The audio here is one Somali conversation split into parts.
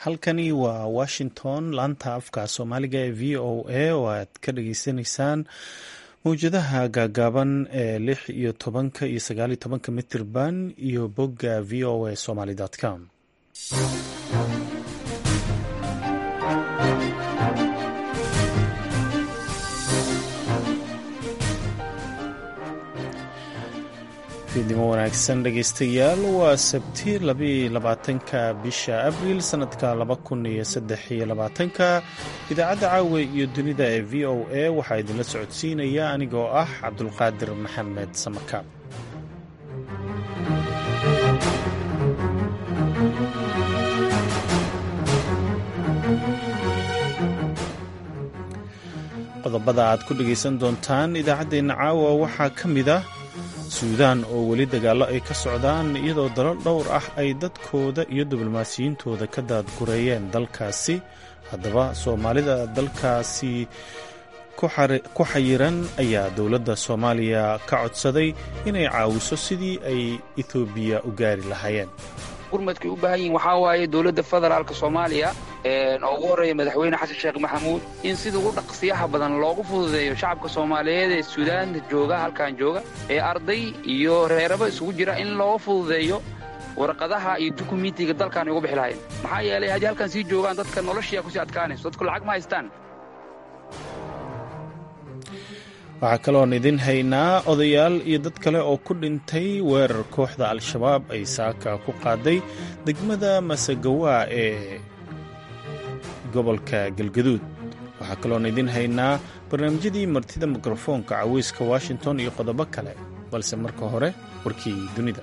halkani waa washington laanta afka soomaaliga ee v o a oo aad ka dhageysanaysaan mawjadaha gaagaaban ee lix iyo tobanka iyo sagaal iyo tobanka mitirban iyo bogga v o a somaly com fiidnimo wanaagsan dhegeystayaal waa sabti labaatanka bisha abriil sanadka laba kun iyo saddex iyo labaatanka idaacadda caawa iyo dunida ee v o a waxaa idinla socodsiinaya anigoo ah cabdulqaadir maxamed samakaab qodobada aad ku dhegaysan doontaan idaacaddeenna caawa waxaa ka mid ah suudaan oo weli dagaallo ay ka socdaan iyadoo dalal dhowr ah ay dadkooda iyo diblomaasiyiintooda ka daadgureeyeen dalkaasi haddaba soomaalida dalkaasi ku xayiran ayaa dowladda soomaaliya ka codsaday inay caawiso sidii ay etoobiya u gaari lahaayeen gurmadkay u baahan yihin waxaa waaye dowladda federaalka soomaaliya oo ugu horreeya madaxweyne xasan sheekh maxamuud in sida ugu dhaqsiyaha badan loogu fududeeyo shacabka soomaaliyeed ee suudaanta jooga halkan jooga ee arday iyo reeraba isugu jira in loo fududeeyo warqadaha iyo dukumentiga dalkan ay uga bixi lahayen maxaa yeelay haddii halkan sii joogaan dadka noloshiyaa kusii adkaanayso dadku lacag ma haystaan waxaa kaloon idin haynaa odayaal iyo dad kale oo ku dhintay weerar kooxda al-shabaab ay saaka ku qaaday degmada masagawaa ee gobolka galgaduud waxaa kaloon idin haynaa barnaamijyadii martida mikrofoonka caweyska washington iyo qodobo kale balse marka hore warkii dunida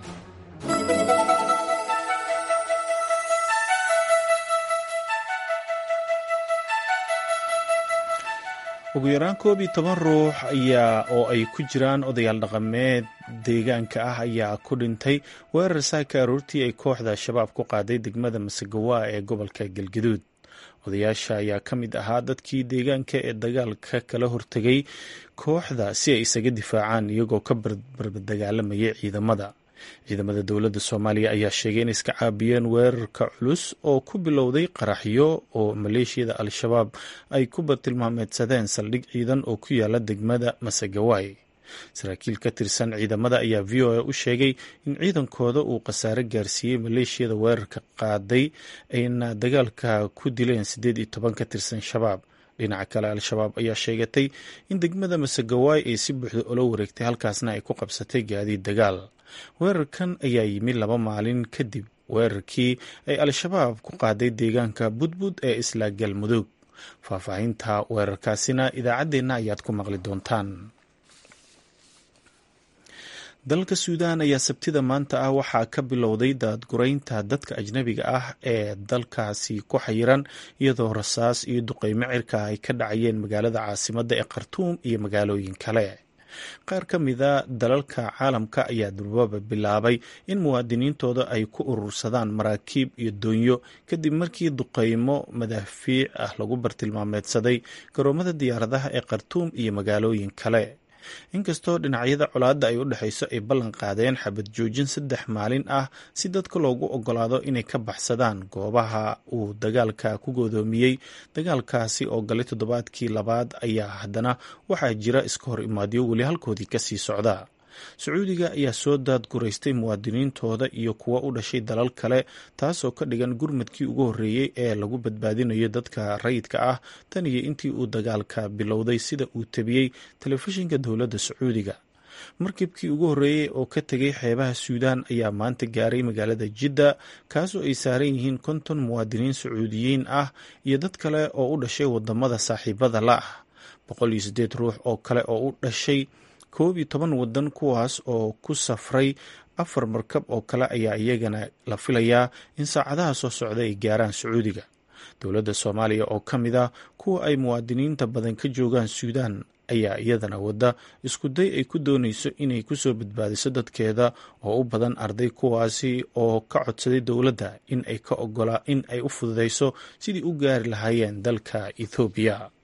ugu yaraan koob iyo toban ruux ayaa oo ay ku jiraan odayaal dhaqameed deegaanka ah ayaa ku dhintay weerar saaka aroortii ay kooxda al-shabaab ku qaaday degmada masagawaa ee gobolka galgaduud odayaasha ayaa ka mid ahaa dadkii deegaanka ee dagaalka kala hortegay kooxda si ay isaga difaacaan iyagoo ka barbardagaalamayay ciidamada ciidamada dowladda soomaaliya ayaa sheegay in iska caabiyeen weerarka culus oo ku bilowday qaraxyo oo maleeshiyada al-shabaab ay ku bartilmaameedsadeen saldhig ciidan oo ku yaala degmada masagawaay saraakiil ka tirsan ciidamada ayaa v o a u sheegay in ciidankooda uu khasaare gaarsiiyey maleeshiyada weerarka qaaday ayna dagaalka ku dileen siddeed iyo toban ka tirsan shabaab dhinaca kale al-shabaab ayaa sheegatay in degmada masagawaay ay si buuxda ula wareegtay halkaasna ay ku qabsatay gaadiid dagaal weerarkan ayaa yimi laba maalin kadib weerarkii ay al-shabaab ku qaaday deegaanka budbud ee isla galmudug faahfaahinta weerarkaasina idaacaddeenna ayaad ku maqli doontaan dalka suudaan ayaa sabtida maanta ah waxaa ka bilowday daadguraynta dadka ajnabiga ah ee dalkaasi ku xayiran iyadoo rasaas iyo duqeymo cirka ay ka dhacayeen magaalada caasimadda ee khartuum iyo magaalooyin kale qaar ka mida dalalka caalamka ayaa durbaba bilaabay in muwaadiniintooda ay ku urursadaan maraakiib iyo doonyo kadib markii duqeymo madaafiic ah lagu bartilmaameedsaday garoomada diyaaradaha ee khartuum iyo magaalooyin kale inkastoo dhinacyada colaadda ay u dhexayso ay ballan qaadeen xabad joojin saddex maalin ah si dadka loogu ogolaado inay ka baxsadaan goobaha uu dagaalka ku goodoomiyey dagaalkaasi oo galay toddobaadkii labaad ayaa haddana waxaa jira iska hor imaadyo weli halkoodii kasii socda sacuudiga ayaa soo daadguraystay muwaadiniintooda iyo kuwa u dhashay dalal kale taasoo ka dhigan gurmadkii ugu horreeyey ee lagu badbaadinayo dadka rayidka ah tan iyo intii uu dagaalka bilowday sida uu tabiyey telefishinka dowladda sacuudiga markibkii ugu horreeyey oo ka tegay xeebaha suudaan ayaa maanta gaaray magaalada jidda kaasoo ay saaran yihiin konton muwaadiniin sacuudiyiin ah iyo dad kale oo u dhashay wadamada saaxiibada la ah boqol iyo siddeed ruux oo kale oo u dhashay koob iyo toban wadan kuwaas oo ku safray afar markab oo kale ayaa iyagana la filayaa in saacadaha soo socda ay gaaraan sacuudiga dowladda soomaaliya oo ka mid ah kuwa ay muwaadiniinta badan ka joogaan suudaan ayaa iyadana wadda iskuday ay ku doonayso inay kusoo badbaadiso dadkeeda oo u badan arday kuwaasi oo ka codsaday dowladda in ay ka ogolaa in ay u fududeyso sidii u gaari lahaayeen dalka ethoobiya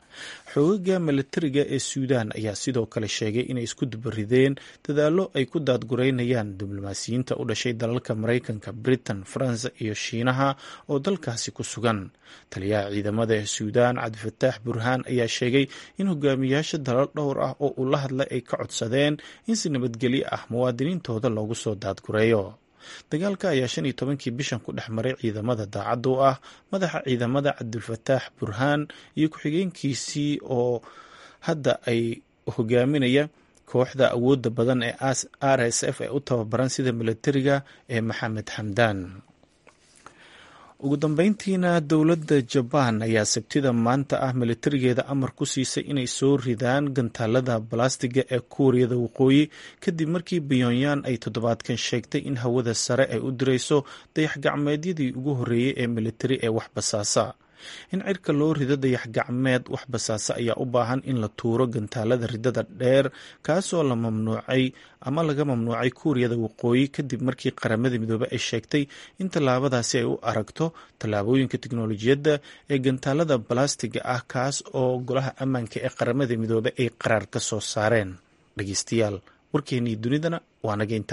xoogaga milatariga ee suudaan ayaa sidoo kale sheegay inay isku dubarideen dadaallo ay ku daadgureynayaan diblomaasiyiinta u dhashay dalalka maraykanka britain faransa iyo shiinaha oo dalkaasi ku sugan taliyaha ciidamada ee suudaan cabdifataax burhaan ayaa sheegay in hogaamiyaasha dalal dhowr ah oo uu la hadlay ay ka codsadeen in si nabadgelyo ah muwaadiniintooda loogu soo daadgureeyo dagaalka ayaa shan iyo tobankii bishan ku dhex maray ciidamada daacadda u ah madaxa ciidamada cabdulfataax burhaan iyo ku-xigeenkiisii oo hadda ay hogaaminaya kooxda awoodda badan ee r s f ee u tababaran sida milatariga ee maxamed xamdaan ugu dambeyntiina dowladda jabaan ayaa sabtida maanta ah milatarigeeda amar ku siisay inay soo ridaan gantaalada balastiga ee kuuriyada waqooyi kadib markii pyonyan ay toddobaadkan sheegtay in hawada sare ay u dirayso dayax gacmeedyadii ugu horreeyey ee militari ee wax basaasa in cirka loo rido dayax gacmeed wax basaase ayaa u baahan in la tuuro gantaalada ridada dheer kaasoo la mamnuucay ama laga mamnuucay kuuriyada waqooyi kadib markii qaramada midoobe ay sheegtay in tallaabadaasi ay u aragto tallaabooyinka tiknolojiyadda ee gantaalada balastiga ah kaas oo golaha ammaanka ee qaramada midoobe ay qaraar ka soo saareen dhegeystayaal warkeenii dunidana waa nageynta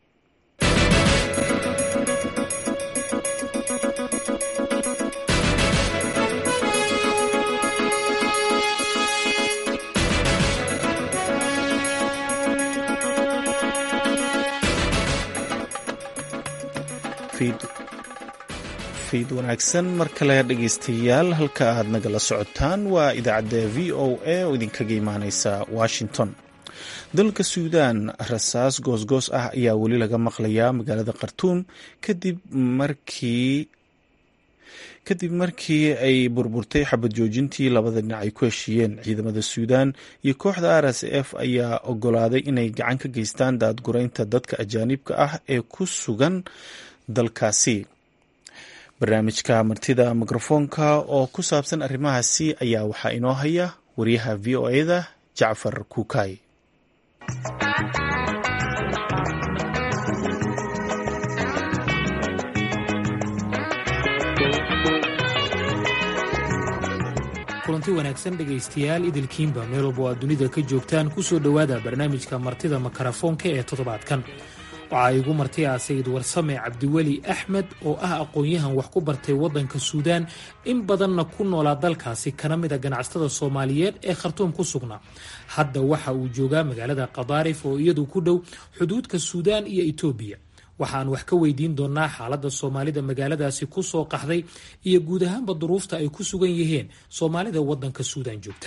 fiid wanaagsan mar kale dhegeystayaal halka aad nagala socotaan waa idaacadda v o a oo idinkaga imaaneysa washington dalka suudaan rasaas goosgoos ah ayaa weli laga maqlayaa magaalada khartuum kadib markii kadib markii ay burburtay xabad joojintii labada dhinac ay ku heshiiyeen ciidamada suudaan iyo kooxda r s f ayaa ogolaaday inay gacan ka geystaan daadgureynta dadka ajaanibka ah ee ku sugan dalkaasi barnaamijka martida mikrofoonka oo ku saabsan arrimahaasi ayaa waxaa inoo haya wariyaha v o e-da jacfar kuukay kulanti wanaagsan dhegaystayaal idilkiinba meel walba aad dunida ka joogtaan kusoo dhowaada barnaamijka martida makarafoonka ee toddobaadkan waxaa igu marti ah sayid warsame cabdiweli axmed oo ah aqoon-yahan wax ku bartay waddanka suudaan in badanna ku noolaa dalkaasi kana mid a ganacsatada soomaaliyeed ee khartuum ku sugnaa hadda waxa uu joogaa magaalada kadaarif oo iyadu ku dhow xuduudka suudaan iyo etoobiya waxaan wax ka weydiin doonaa xaaladda soomaalida magaaladaasi ku soo qaxday iyo guud ahaanba duruufta ay ku sugan yihiin soomaalida waddanka suudaan joogta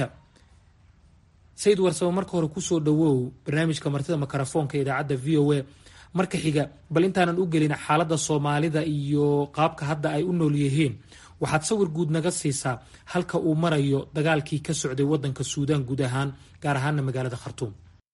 sayid warsame marka hore kusoo dhawow barnaamijka martida makarafoonka idaacadda v o a marka xiga bal intaanan u gelin xaaladda soomaalida iyo qaabka hadda ay u nool yihiin waxaad sawir guud naga siisaa halka uu marayo dagaalkii ka socday waddanka suudaan guud ahaan gaar ahaana magaalada khartuum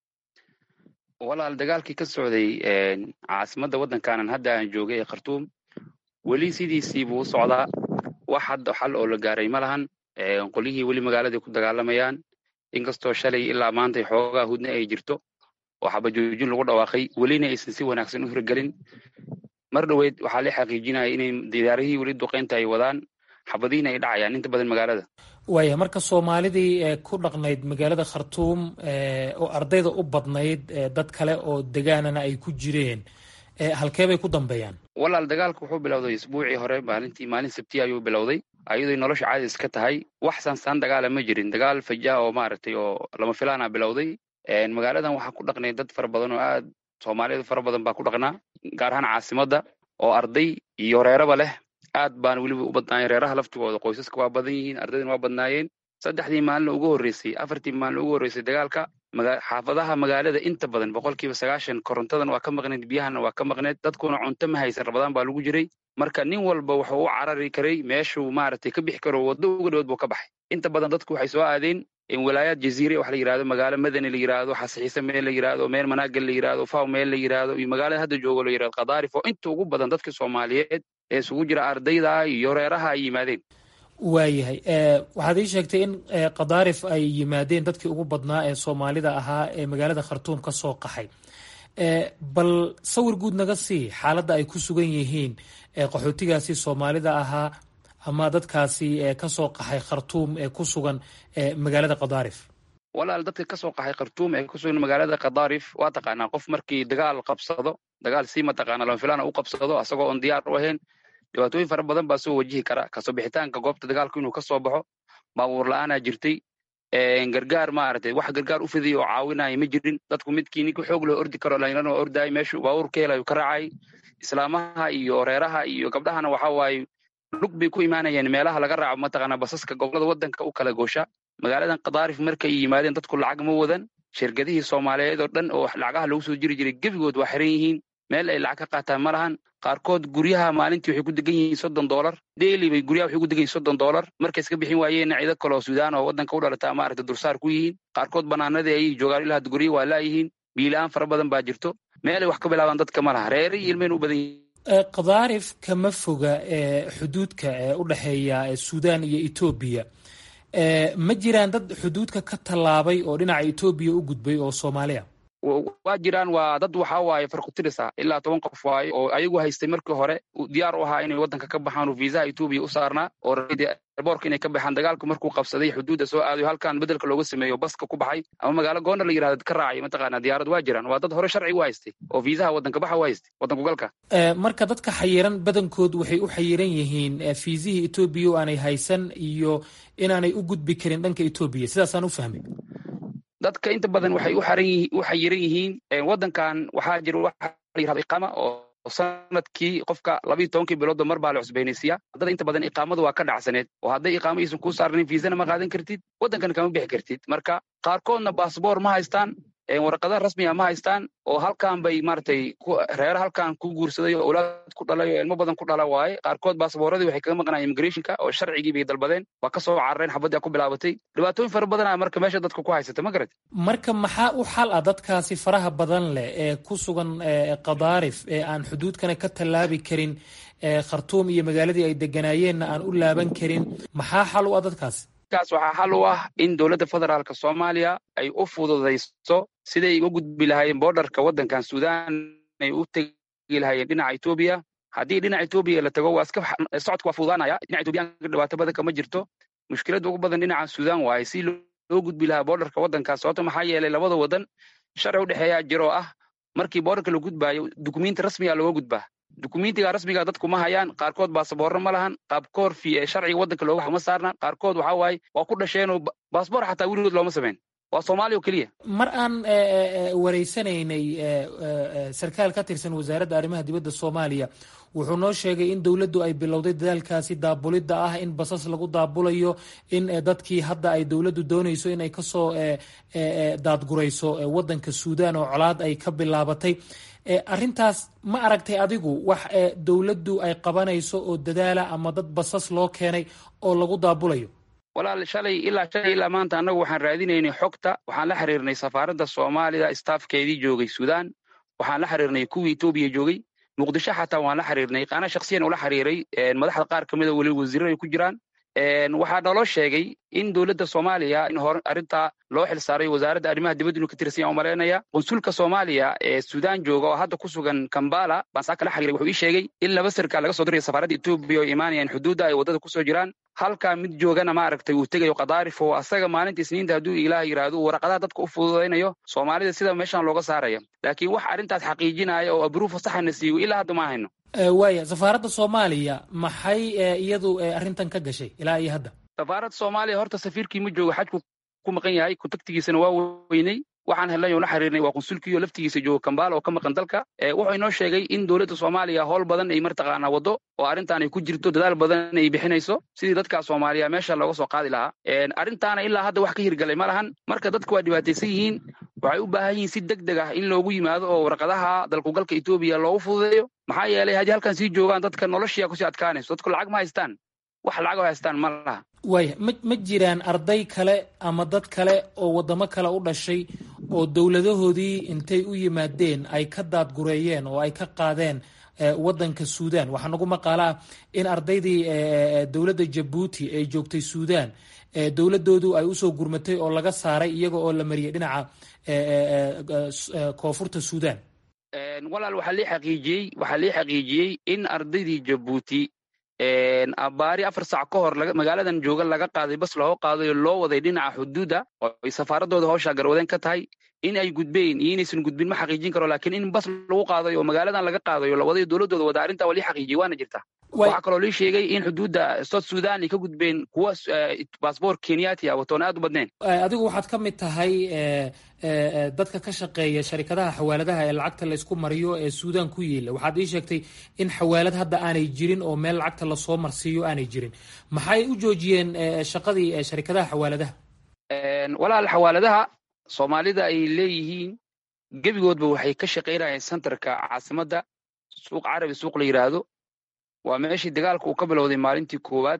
walaal dagaalkii ka socday caasimadda waddankaanan hadda aan joogay ee khartuum weli sidiisii buu u socdaa wax hadda xal oo la gaaray ma lahan qolyihii weli magaaladai ku dagaalamayaan inkastoo shalay ilaa maantay xoogaa hudna ay jirto oo xabajoojin lagu dhawaaqay welina aysan si wanaagsan u hirgelin mar dhoweyd waxaa la xaqiijinaya inay diyaarihii weli duqeynta ay wadaan xabadihiina ay dhacayaan inta badan magaalada waaya marka soomaalidii ku dhaqnayd magaalada khartuum oo ardayda u badnayd dad kale oo degaanana ay ku jireen halkee bay ku dambeeyaan walaal dagaalka wuxuu bilowday isbuucii hore maalintii maalin sabtiya ayuu bilowday ayadoo nolosha caadi iska tahay wax saansaan dagaala ma jirin dagaal fajaa oo maaragtay oo lama filaana bilowday magaaladan waxaa ku dhaqnay dad fara badan oo aad soomaaliyeed fara badan baa ku dhaqnaa gaar ahaan caasimadda oo arday iyo reeraba leh aad baan weliba u badnaayeen reeraha laftigooda qoysaska waa badan yihiin ardaydana waa badnaayeen saddexdii maalin ugu horreysay afartii maalin ugu horreysay dagaalka xaafadaha magaalada inta badan boqolkiiba sagaashan korontadan waa ka maqneed biyahana waa ka maqneed dadkuna cunto ma haysan rabadaan baa lagu jiray marka nin walba wuxuu u carari karay meeshuu maaragtay ka bixi karo waddo uga dhawood buu ka baxay inta badan dadku waxay soo aadeen walaayaad jaziire wax la yirahdo magaalo madani la yirahdo xasixiise meel la yirahdo meel manaagal la yirahdo faw meel la yirahdo iyo magaalada hadda joogo la yirahdo kadaarif oo inta ugu badan dadka soomaaliyeed ee isugu jira ardayda iyo reeraha ay yimaadeen waayahay waxaad ii sheegtay in kadaarif ay yimaadeen dadkii ugu badnaa ee soomaalida ahaa ee magaalada khartuum ka soo qaxay bal sawir guud naga sii xaaladda ay ku sugan yihiin qaxootigaasi soomaalida ahaa ama dadkaasi kasoo qaxay khartuum ee ku sugan magaalada kadaarif walaal dadka kasoo qaxay khartuum ee kusugan magaalada kadaarif waa taqaanaa qof markii dagaal qabsado dagaal si mataqaana lama u qabsado asagoo oon diyaar u ahayn dhibaatooyin fara badan baa soo wajihi kara kasoo bixitaanka goobta dagaalku inuu kasoo baxo baabuur la-aanaa jirtay gargaar maaragtay wax gargaar u fidiya oo caawinaya ma jirin dadku midkii ninka xoog loo ordi karo dhalinyarana waa ordaay meeshu baabuur ka helayu ka raacay islaamaha iyo reeraha iyo gabdhahana waxa waaye lug bay ku imaanayeen meelaha laga raaco mataqaana basaska gobolada waddanka u kala goosha magaaladan kadaarif markay yimaadeen dadku lacag ma wadan shirkadihii soomaaliyeed oo dhan oo lacagaha lagu soo jiri jiray gebigood waa xiran yihiin meel ay lacag ka qaataan ma lahan qaarkood guryaha maalintii waxay ku degan yihiin soddon doolar daily bay guryaha waxay ku degan yihin soddon doolar markay iska bixin waayeenna ciido kale oo suudaan oo waddanka u dhalata maaragta dursaar ku yihiin qaarkood banaanadii ayay joogaan ilaa gurya waa laayihiin biilaan fara badan baa jirto meelay wax ka bilaabaan dadka ma laha reere iyo ilmeyna u badan yihiin kadaarif kama foga xuduudka u dhexeeya suudaan iyo etoobiya ma jiraan dad xuduudka ka tallaabay oo dhinaca etoobiya u gudbay oo soomaaliya waa jiraan waa dad waxa waaye farkutirisa ilaa toban qof waaye oo ayagu haystay markii hore diyaar u ahaa inay waddanka ka baxaan oo viisaha etoobiya u saarnaa oo boorka inay ka baxaan dagaalku markuu qabsaday xuduudda soo aadayo halkan bedelka looga sameeyo baska ku baxay ama magaalo goondar la yirahdo ka raacay mataqaana diyaarad waa jiraan waa dad hore sharci u haystay oo viisaha waddanka baxa u haystay waddanku galka marka dadka xayiran badankood waxay u xayiran yihiin fiisihii etoobiya oo aanay haysan iyo inaanay u gudbi karin dhanka etoobiya sidaasaan u fahmay dadka inta badan waxay u xayiran yihiin waddankan waxaa jira waxa la yirahdo iqaama oo sanadkii qofka labiiyo tobankii biloodba mar baa la cusbaynaysiiya dad inta badan iqaamadu waa ka dhacsaneed oo hadday iqaamo aysan kuu saarnayn viisana ma qaadan kartid waddankana kama bixi kartid marka qaarkoodna baasboor ma haystaan warqadaha rasmiga ma haystaan oo halkan bay maaragtay reere halkan ku guursaday oo awlaad ku dhalay oo ilmo badan ku dhala waaye qaarkood baasbooradii waxay kaga maqnayeen immigrationka oo sharcigii bay dalbadeen waa ka soo carareen xabaddii ku bilaabatay dhibaatooyin fara badanaa marka meesha dadka ku haysata ma garat marka maxaa u xal ah dadkaasi faraha badan leh ee ku sugan kadaarif ee aan xuduudkana ka tallaabi karin khartuum iyo magaaladii ay deganaayeenna aan u laaban karin maxaa xal u ah dadkaasi kaas waxaa xal u ah in dowladda federaalka soomaaliya ay u fududayso siday uga gudbi lahaayeen boordarka waddankan suudaan ay u tegi lahaayeen dhinaca etoobiya haddii dhinaca etoobiya la tago waa iska socodka waa fududaanaya dhinaca etoobiyaanka dhibaato badan kama jirto mushkiladda ugu badan dhinaca suudaan waaye si loo gudbi lahaa boordarka waddankaas sababto maxaa yeelay labada waddan sharci u dhexeeyaa jiro ah markii boordarka la gudbaayo dukumenti rasmiga looga gudbaa dukumentiga rasmiga dadku ma hayaan qaarkood baasaboorro ma lahan qaabkoor fi sharciga waddanka looga ma saarna qaarkood waxa waaye waa ku dhasheenoo baasboor xataa weligood looma samayn waa soomaaliya oo keliya mar aan wareysanaynay sarkaal ka tirsan wasaaradda arrimaha dibadda soomaaliya wuxuu noo sheegay in dowladdu ay bilowday dadaalkaasi daabulidda ah in basas lagu daabulayo in dadkii hadda ay dowladdu doonayso inay kasoo daadgurayso waddanka suudaan oo colaad ay ka bilaabatay arrintaas ma aragtay adigu wax dowladdu ay qabanayso oo dadaala ama dad basas loo keenay oo lagu daabulayo walaal shalay ilaa shalay ilaa maanta annagu waxaan raadinaynay xogta waxaan la xiriirnay safaaradda soomaalida staafkeedii joogay suudaan waxaan la xiriirnay kuwii etoobiya joogay muqdisho xataa waan la xiriirnay qaana shaksiyan ula xiriiray madaxda qaar ka mida weli wasiirro ay ku jiraan waxaa naloo sheegay in dowladda soomaaliya in hor arrintaa loo xil saaray wasaaradda arrimaha dibadda inuu ka tirsan yahay umalaynaya qunsulka soomaaliya ee suudaan jooga oo hadda ku sugan kambala baan saa kala xiriiray wuxuu ii sheegay in laba sarkaal laga soo diraya safaaradda etoobiya oo imaanayaan xuduudda ay waddada kusoo jiraan halkaa mid joogana maaragtay uu tegayo kadaarif oo asaga maalinta isniinta hadduu ilaah yidhaahdo uu waraqadaha dadka u fududaynayo soomaalida sida meeshan looga saaraya laakiin wax arrintaas xaqiijinaya oo abruufa saxana siiyo ilaa hadda ma hayno waaya safaaradda soomaaliya maxay iyadu arrintan ka gashay ilaa iyo hadda safaaradda soomaaliya horta safiirkii ma joogo xajku ku maqan yahay kontaktigiisana waa weynay waxaan helnay oo la xiriirnay waa qunsulkii oo laftigiisa joogo kambaala oo ka maqan dalka wuxuu inoo sheegay in dowladda soomaaliya howl badan ay martaqaanaa waddo oo arrintan ay ku jirto dadaal badan ay bixinayso sidii dadka soomaaliya meesha looga soo qaadi lahaa arrintaana ilaa hadda wax ka hirgalay ma lahan marka dadku waa dhibaataysan yihiin waxay u baahan yihiin si deg deg ah in loogu yimaado oo warqadaha dalkugalka etoobiya loogu fududeeyo maxaa yeelay haddii halkan sii joogaan dadka noloshiya kusii adkaanayso dadku lacag ma haystaan wax lacag oo haystaan ma laha waaya ma ma jiraan arday kale ama dad kale oo waddamo kale u dhashay oo dowladahoodii intay u yimaadeen ay ka daadgureeyeen oo ay ka qaadeen waddanka suudaan waxaa nagu maqaala ah in ardaydii dowladda jabuuti ee joogtay suudaan dowladoodu ay usoo gurmatay oo laga saaray iyaga oo la mariyay dhinaca koonfurta suudaan walaal waxaa lii xaqiijiyey waxaa lii xaqiijiyey in ardaydii jabuuti baari afar saac ka hor magaaladan jooga laga qaaday bas loo qaadayo loo waday dhinaca xuduudda oo ay safaaradooda hawshaa garwadeen ka tahay in ay gudbeen iyo inaysan gudbin ma xaqiijin karo laakiin in bas lagu qaadayo oo magaaladan laga qaadayo la wadayo dowladooda wada arrintaa waa lii xaqiijiyey waana jirtaa waxaa kaloo lii sheegay in xuduudda south sudan ay ka gudbeen kuwa baasboor kenyaati ah watoon aad u badneen adigu waxaad ka mid tahay dadka ka shaqeeya sharikadaha xawaaladaha ee lacagta la isku mariyo ee suudan ku yiila waxaad ii sheegtay in xawaalad hadda aanay jirin oo meel lacagta lasoo marsiiyo aanay jirin maxay u joojiyeen shaqadii sharikadaha xawaaladaha walaal xawaaladaha soomaalida ay leeyihiin gebigoodba waxay ka shaqaynayeen centerka caasimadda suuq carabi suuq la yidhaahdo waa meeshii dagaalka uu ka bilowday maalintii koowaad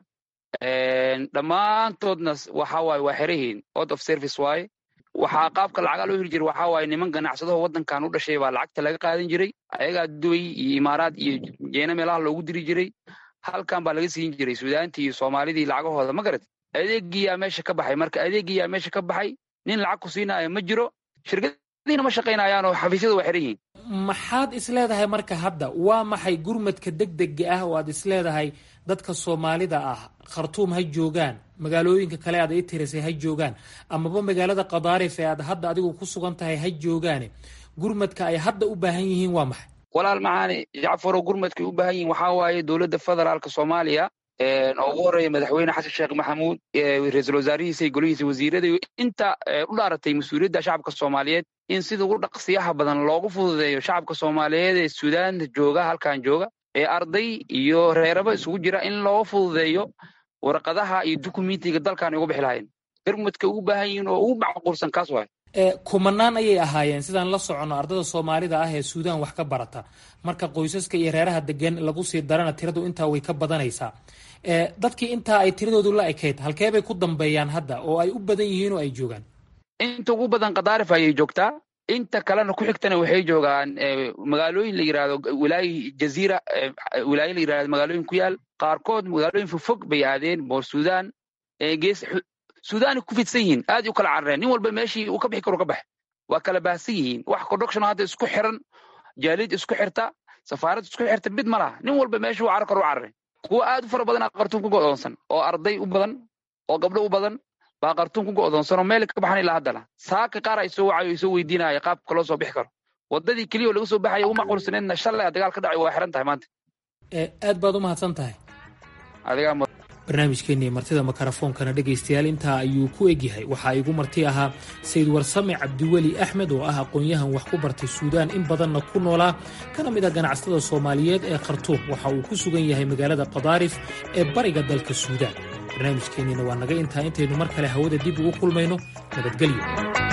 dhammaantoodna waxa waaye waa xerahiin out of service waaye waxaa qaabka lacagaa loo heli jiray waxaa waaye niman ganacsadaho waddankan u dhashay baa lacagta laga qaadan jiray ayagaa duway iyo imaaraad iyo jeena meelaha loogu diri jiray halkan baa laga siin jiray suudaantii iyo soomaalidii lacagahooda ma garat adeegiyaa meesha ka baxay marka adeegiyaa meesha ka baxay nin lacag ku siinaayo ma jiro shirkadiina ma shaqaynayaan oo xafiisyada waa xiran yihiin maxaad isleedahay marka hadda waa maxay gurmadka degdega ah oo aad isleedahay dadka soomaalida ah khartuum ha joogaan magaalooyinka kale aad ii tirisay ha joogaan amaba magaalada kadaarif ee aad hadda adigu ku sugan tahay ha joogaane gurmadka ay hadda u baahan yihiin waa maxay walaal macaane jacfarow gurmadkay u baahan yihiin waxaa waaye dowladda federaalka soomaaliya oo ugu horreeya madaxweyne xasan sheekh maxamuud ra-iisul wasaarihiisa iyo golihiisa wasiirada inta u dhaaratay mas-uuliyadda shacabka soomaaliyeed in sida ugu dhaqsiyaha badan loogu fududeeyo shacabka soomaaliyeed ee suudaanta jooga halkan jooga ee arday iyo reeraba isugu jira in loo fududeeyo warqadaha iyo dukumentiga dalkan ay uga bixi lahayen gurmadka ugu baahan yihiin oo ugu macquulsan kaas waay kumanaan ayay ahaayeen sidaan la soconno ardada soomaalida ah ee suudaan wax ka barata marka qoysaska iyo reeraha degan lagu sii darana tiradu intaa way ka badanaysaa dadkii intaa ay tiradoodu la ekayd halkee bay ku dambeeyaan hadda oo ay u badan yihiin oo ay joogaan inta ugu badan kadaarif ayay joogtaa inta kalena ku xigtana waxay joogaan magaalooyin la yidhahdo wilaayi jaziira wilaayo la yidhahdo magaalooyin ku yaal qaarkood magaalooyin fogfog bay aadeen boor suudaan gees suudaanay ku fidsan yihiin aad u kala carareen nin walba meeshii uu ka bixi karo ka bax waa kala baahsan yihiin wax conduction hadda isku xiran jaalid isku xirta safaarad isku xirta mid ma laha nin walba meeshii uu carar karo u carare kuwa aad u fara badan qartuun ku go'doonsan oo arday u badan oo gabdho u badan baa qartuun ku go'doonsan oo meel ka baxan ilaa haddana saaka qaar ay soo wacayo isoo weydiinaya qaabka loo soo bixi karo waddadii keliya oo laga soo baxaya u macquulsaneedna shalay dagaal ka dhacay waa xiran tahay maanta aad baad u mahadsan tahay adigaa barnaamijkeenii martida makarafoonkana dhegaystayaal intaa ayuu ku egyahay waxaa igu marti ahaa sayid warsame cabdiweli axmed oo ah aqoon-yahan wax ku bartay suudaan in badanna ku noolaa kana mid a ganacsatada soomaaliyeed ee khartuum waxa uu ku sugan yahay magaalada kadaarif ee bariga dalka suudaan barnaamijkeenniina waa naga intaa intaynu mar kale hawada dib ugu kulmayno nabadgelyo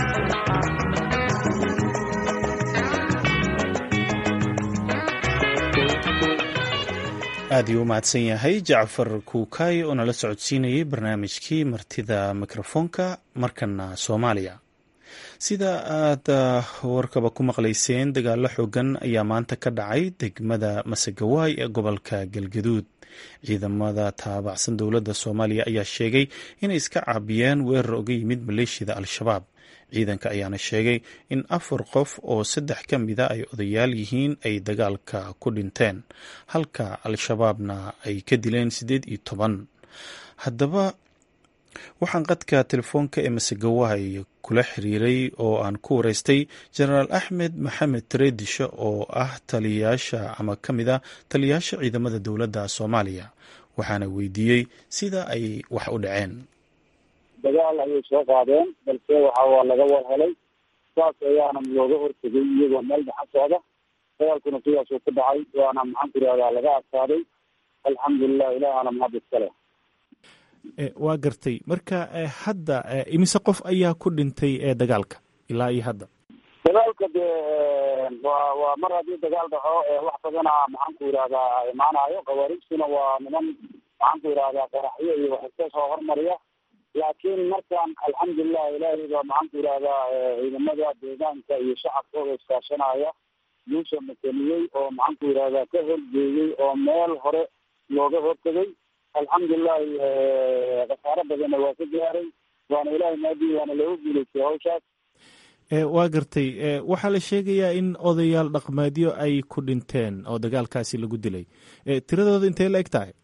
aad iyuu u mahadsan yahay jacfar kuukay oo nala socodsiinayay barnaamijkii martida mikrofoonka markana soomaaliya sida aad warkaba ku maqlayseen dagaalo xoogan ayaa maanta ka dhacay degmada masegawaay ee gobolka galgaduud ciidamada taabacsan dowladda soomaaliya ayaa sheegay inay iska caabiyeen weerar oga yimid maleeshiyada al-shabaab ciidanka ayaana sheegay in afar qof oo saddex ka mida ay odayaal yihiin ay dagaalka ku dhinteen halka al-shabaabna ay ka dileen siddeed iyo toban haddaba waxaan qadka telefoonka ee masegawaay kula xiriiray oo aan ku wareystay jenaraal axmed maxamed tareedisho oo ah taliyayaasha ama ka mid a taliyayaasha ciidamada dowladda soomaaliya waxaana weydiiyey sida ay wax u dhaceen dagaal ayay soo qaadeen balse waxa waa laga war helay saas ayaana looga hortegay iyagoo meel dhaxan socda dagaalkuna sidaasuu ku dhacay waana maxaan ku yihahdaa laga adkaaday alxamdulilah ilaahana mahad iskale waa gartay marka hadda imise qof ayaa ku dhintay ee dagaalka ilaa iyo hadda dagaalka dee waa waa mar haddii dagaal dhaco wax badana maxaan ku yihahdaa imaanayo khawaariijtuna waa niman maxaan ku yihahdaa qaraxyo iyo wax iska soo hormariya laakiin markaan alxamdulilah ilaahay baa maxaan ku yihahdaa ciidamada deegaanka iyo shacabkooda iskaashanaya guusha makeniyey oo maxaan ku yihahdaa ka horjeeyey oo meel hore looga hortegay alxamdulilahi khasaaro badanna waa ka gaaray waana ilahay maadii waana looga guulaystay hawshaas waa gartay waxaa la sheegayaa in odayaal dhaqmeedyo ay ku dhinteen oo dagaalkaasi lagu dilay tiradooda intee la eg tahay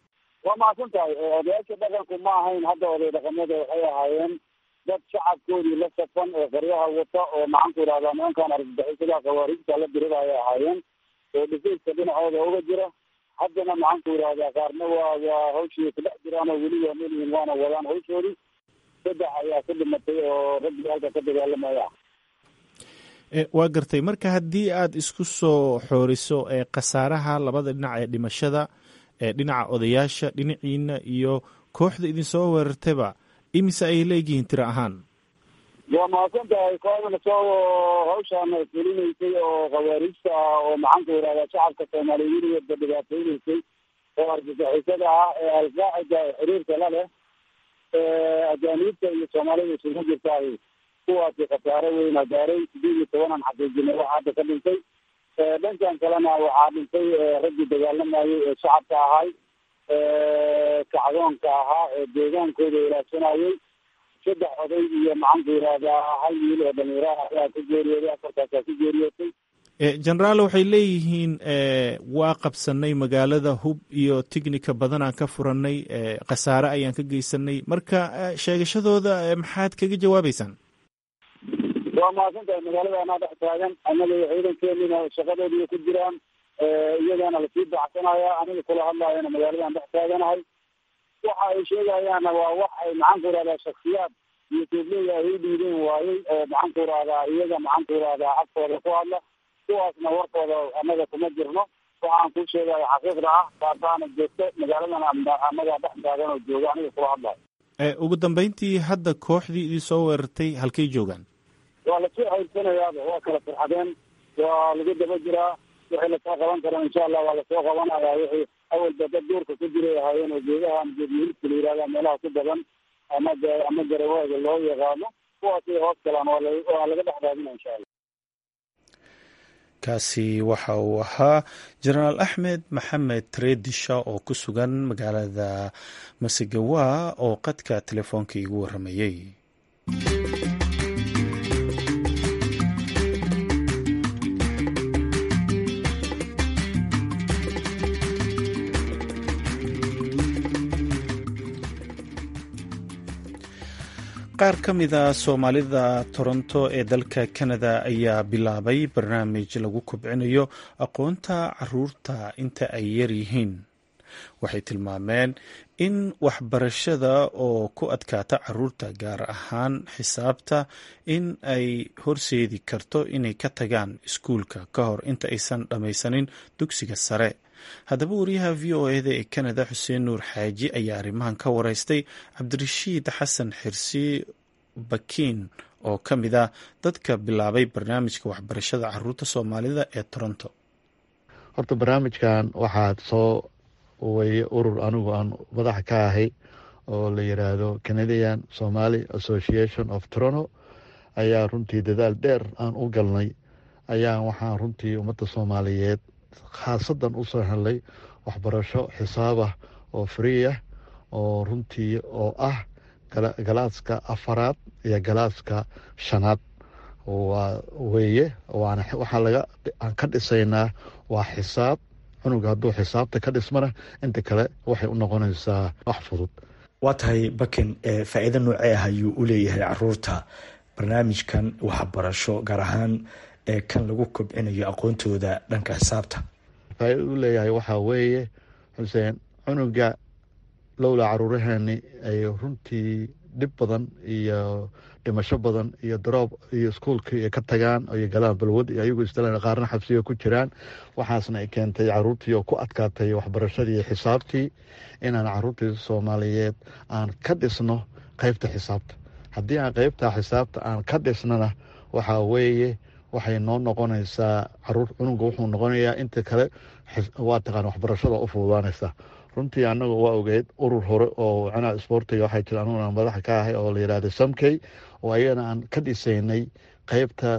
waa mahadsan tahay odayaasha dhaqanku ma ahayn hadda oday dhaqamada waxay ahaayeen dad shacabkoodii la safan ee qaryaha wata oo maxaanku yidhahdaa nimankan argagixisada khawaarijta la dirida ayay ahaayeen oo dhifayska dhinacooda uga jira haddana maxaanku yidhahdaa qaarna waa waa hawshii ku dhex jiraan oo weli waa melihin waana wadaan hawshoodii saddex ayaa ka dhimatay oo raggii halka ka dagaalamaya waa gartay marka haddii aad isku soo xooriso ee khasaaraha labada dhinac ee dhimashada ee dhinaca odayaasha dhinaciina iyo kooxda idinsoo weerartayba imise ay leegihiin tiro ahaan waa mahadsan tahay kooxdana soo hawshaan fulinaysay oo khawaarijta ah oo maxaanku yidhahdaa shacabka soomaaliya weligeedba dhibaateynaysay oo argagixisada ah ee alqaacida xiriirka la leh ajaaniibta iyo soomaalida isugu jirtaay kuwaasi khasaare weyna gaaray sideed iyo tobanan xaqiijinay waxaa hadda ka dhintay dhankan kalena waxaa dhintay raggii dagaalamayay ee shacabka ahay kacdoonka ahaa ee deegaankooda ilaashanayay saddex oday iyo maxaanku yidhahdaa hal wiil oo dhalinyaraha ayaa ku geeriyooday afartaasaa ku geeriyootay generaal waxay leeyihiin waa qabsanay magaalada hub iyo tignika badan aan ka furanay khasaare ayaan ka geysanay marka sheegashadooda maxaad kaga jawaabeysaan waa mahadsan tahay magaalada anaa dhex taagan annaga iyo ciidankeenina shaqadoodii ku jiraan iyagana lasii baxsanaya aniga kula hadlaayana magaaladan dhex taaganahay waxa ay sheegayaanna waa wax ay maxaanku yidhahdaa shaksiyaad iyo tuubleyda ay u dhiideen waayey oo maxaanku yidhahdaa iyaga maxaanku yidhahdaa afkooda ku hadla kuwaasna warkooda annaga kuma jirno waxaan kuu sheegaya xaqiiqda ah taasaana joogto magaaladan annaga dhex taagan oo jooga aniga kula hadlayo ugu dambeyntii hadda kooxdii idin soo weerartay halkay joogaan waa lasoo hayrsanayaaba waa kala farxadeen waa lagu daba jiraa wixii lasoo qaban karo insha allah waa lasoo qabanaya wixii awalba dad duurka ku jiray ahaayeen oo geedahan geedmihilka la yihahda meelaha ku badan ama ama garawaaga loo yaqaano kuwaasay hoos galaan waa laga dhex raadina insha allah kaasi waxa uu ahaa jenaraal axmed maxamed treedisha oo ku sugan magaalada masegawa oo qadka telefoonka iigu waramayey qaar ka mida soomaalida toronto ee dalka canada ayaa bilaabay barnaamij lagu kobcinayo aqoonta caruurta inta ay yar yihiin waxay tilmaameen in waxbarashada oo ku adkaata caruurta gaar ahaan xisaabta in ay horseedi karto inay ka tagaan iskuulka ka hor inta aysan dhammaysanin dugsiga sare haddaba wariyaha v o eda ee canada xuseen nuur xaaji ayaa arrimahan ka wareystay cabdirashiid xasan xirsi bakiin oo ka mid ah dadka bilaabay barnaamijka waxbarashada caruurta soomaalida ee toronto horta barnaamijkan waxaad soo weye urur anigu aan madaxa ka ahay oo la yiraahdo canadian somaly association of toronto ayaa runtii dadaal dheer aan u galnay ayaa waxaan runtii ummadda soomaaliyeed khaasadan usoo helnay waxbarasho xisaabah oo free ah oo runtii oo ah galaaska afaraad iyo galaaska shanaad waa weeye waxaa laga aan ka dhisaynaa waa xisaab cunuga hadduu xisaabta ka dhismana inta kale waxay u noqonaysaa wax fudud waa tahay bakin faa-iido noocee ah ayuu u leeyahay caruurta barnaamijkan waxbarasho gaar ahaan kan lagu kobcinayo aqoontooda dhanka xisaabta faa-iida u leeyahay waxaa weeye xuseen cunuga lowla caruuraheeni ay runtii dhib badan iyo dhimasho badan iyo daroob iyo iskuolkii ay ka tagaan iyo galaan balwad iyo ayagu isdalan qaarna xabsiga ku jiraan waxaasna ay keentay caruurtii oo ku adkaatay waxbarashadii xisaabtii inaan caruurtii soomaaliyeed aan ka dhisno qeybta xisaabta haddii aan qeybta xisaabta aan ka dhisnana waxaa weeye waxay noo noqonaysaa caruur cunuga wuxuu noqonayaa inta kale waa taqaan waxbarashada u fududaanaysa runtii anagu waa ogeyd urur hore oo canaha isboortiga waxaa jira anuguna madaxa ka ahay oo la yihahda samkey oo ayagana aan ka dhisaynay qeybta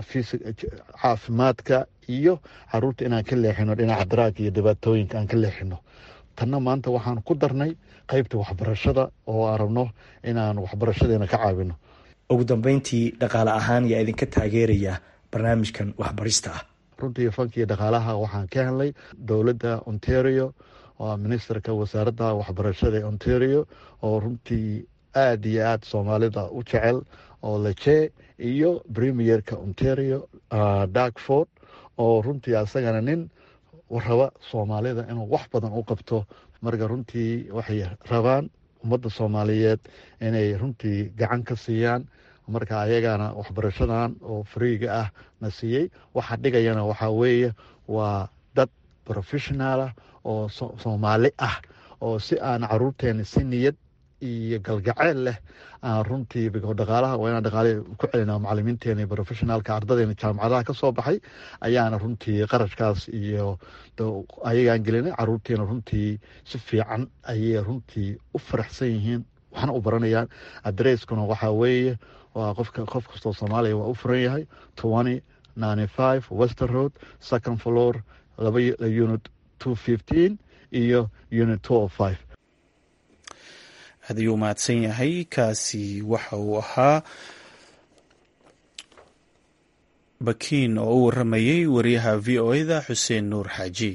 caafimaadka iyo caruurta inaan ka leexino dhinaca daraag iyo dhibaatooyinka aan ka leexino tanna maanta waxaan ku darnay qeybta waxbarashada oo aan rabno inaan waxbarashadeena ka caawino ugu dambeyntii dhaqaale ahaan yaa idinka taageeraya barnaamijkan waxbarista ah runtii fankiiyo dhaqaalaha waxaan ka helnay dowladda ontario waa ministerka wasaaradda waxbarashada ontario oo runtii aada iyo aada soomaalida u jecel oo leje iyo premierka ontario darkford oo runtii asagana nin raba soomaalida inuu wax badan u qabto marka runtii waxay rabaan ummadda soomaaliyeed inay runtii gacan ka siiyaan marka ayagana waxbarashadan oo fariiga ah na siiyey waxa dhigayana waxaa weeye waa dad professionalah oo soomaali ah oo si aan caruurteena si niyad iyo galgaceel leh aan runtii dhaqaalaha waa inaan dhaqaale ku celina macalimiinteena iyo professionaalka ardadeena jaamacadaha ka soo baxay ayaana runtii qarashkaas iyo ayagaan gelinay caruurteena runtii si fiican ayay runtii u faraxsan yihiin waxna u baranayaan adresskuna waxaa weeye waa qofka qof kastoo soomaaliya waa u furan yahay twenty ninety five wester road second floor laba unit two fifteen iyo unit two o five aad ayuu mahadsan yahay kaasi waxa uu ahaa bakiin oo u waramayay wariyaha v o eda xuseen nuur xaaji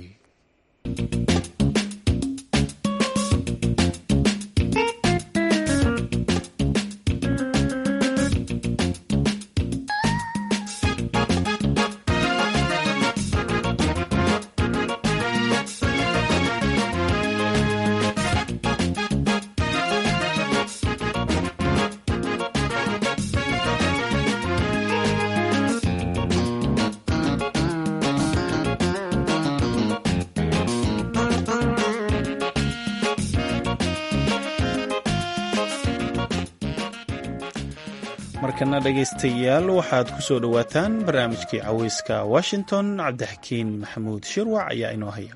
markana dhegaystayaal waxaad ku soo dhowaataan barnaamijkii caweyska washington cabdixakiin maxamuud shirwac ayaa inoo haya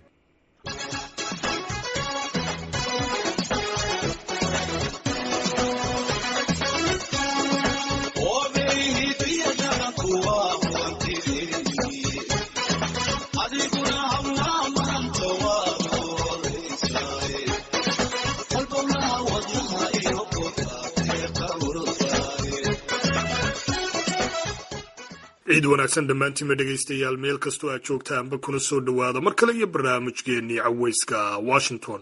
ciid wanaagsan dhammaantiinba dhegaystayaal meel kastoo aad joogtaanba kuna soo dhowaada mar kale iyo barnaamijkeennii caweyska washington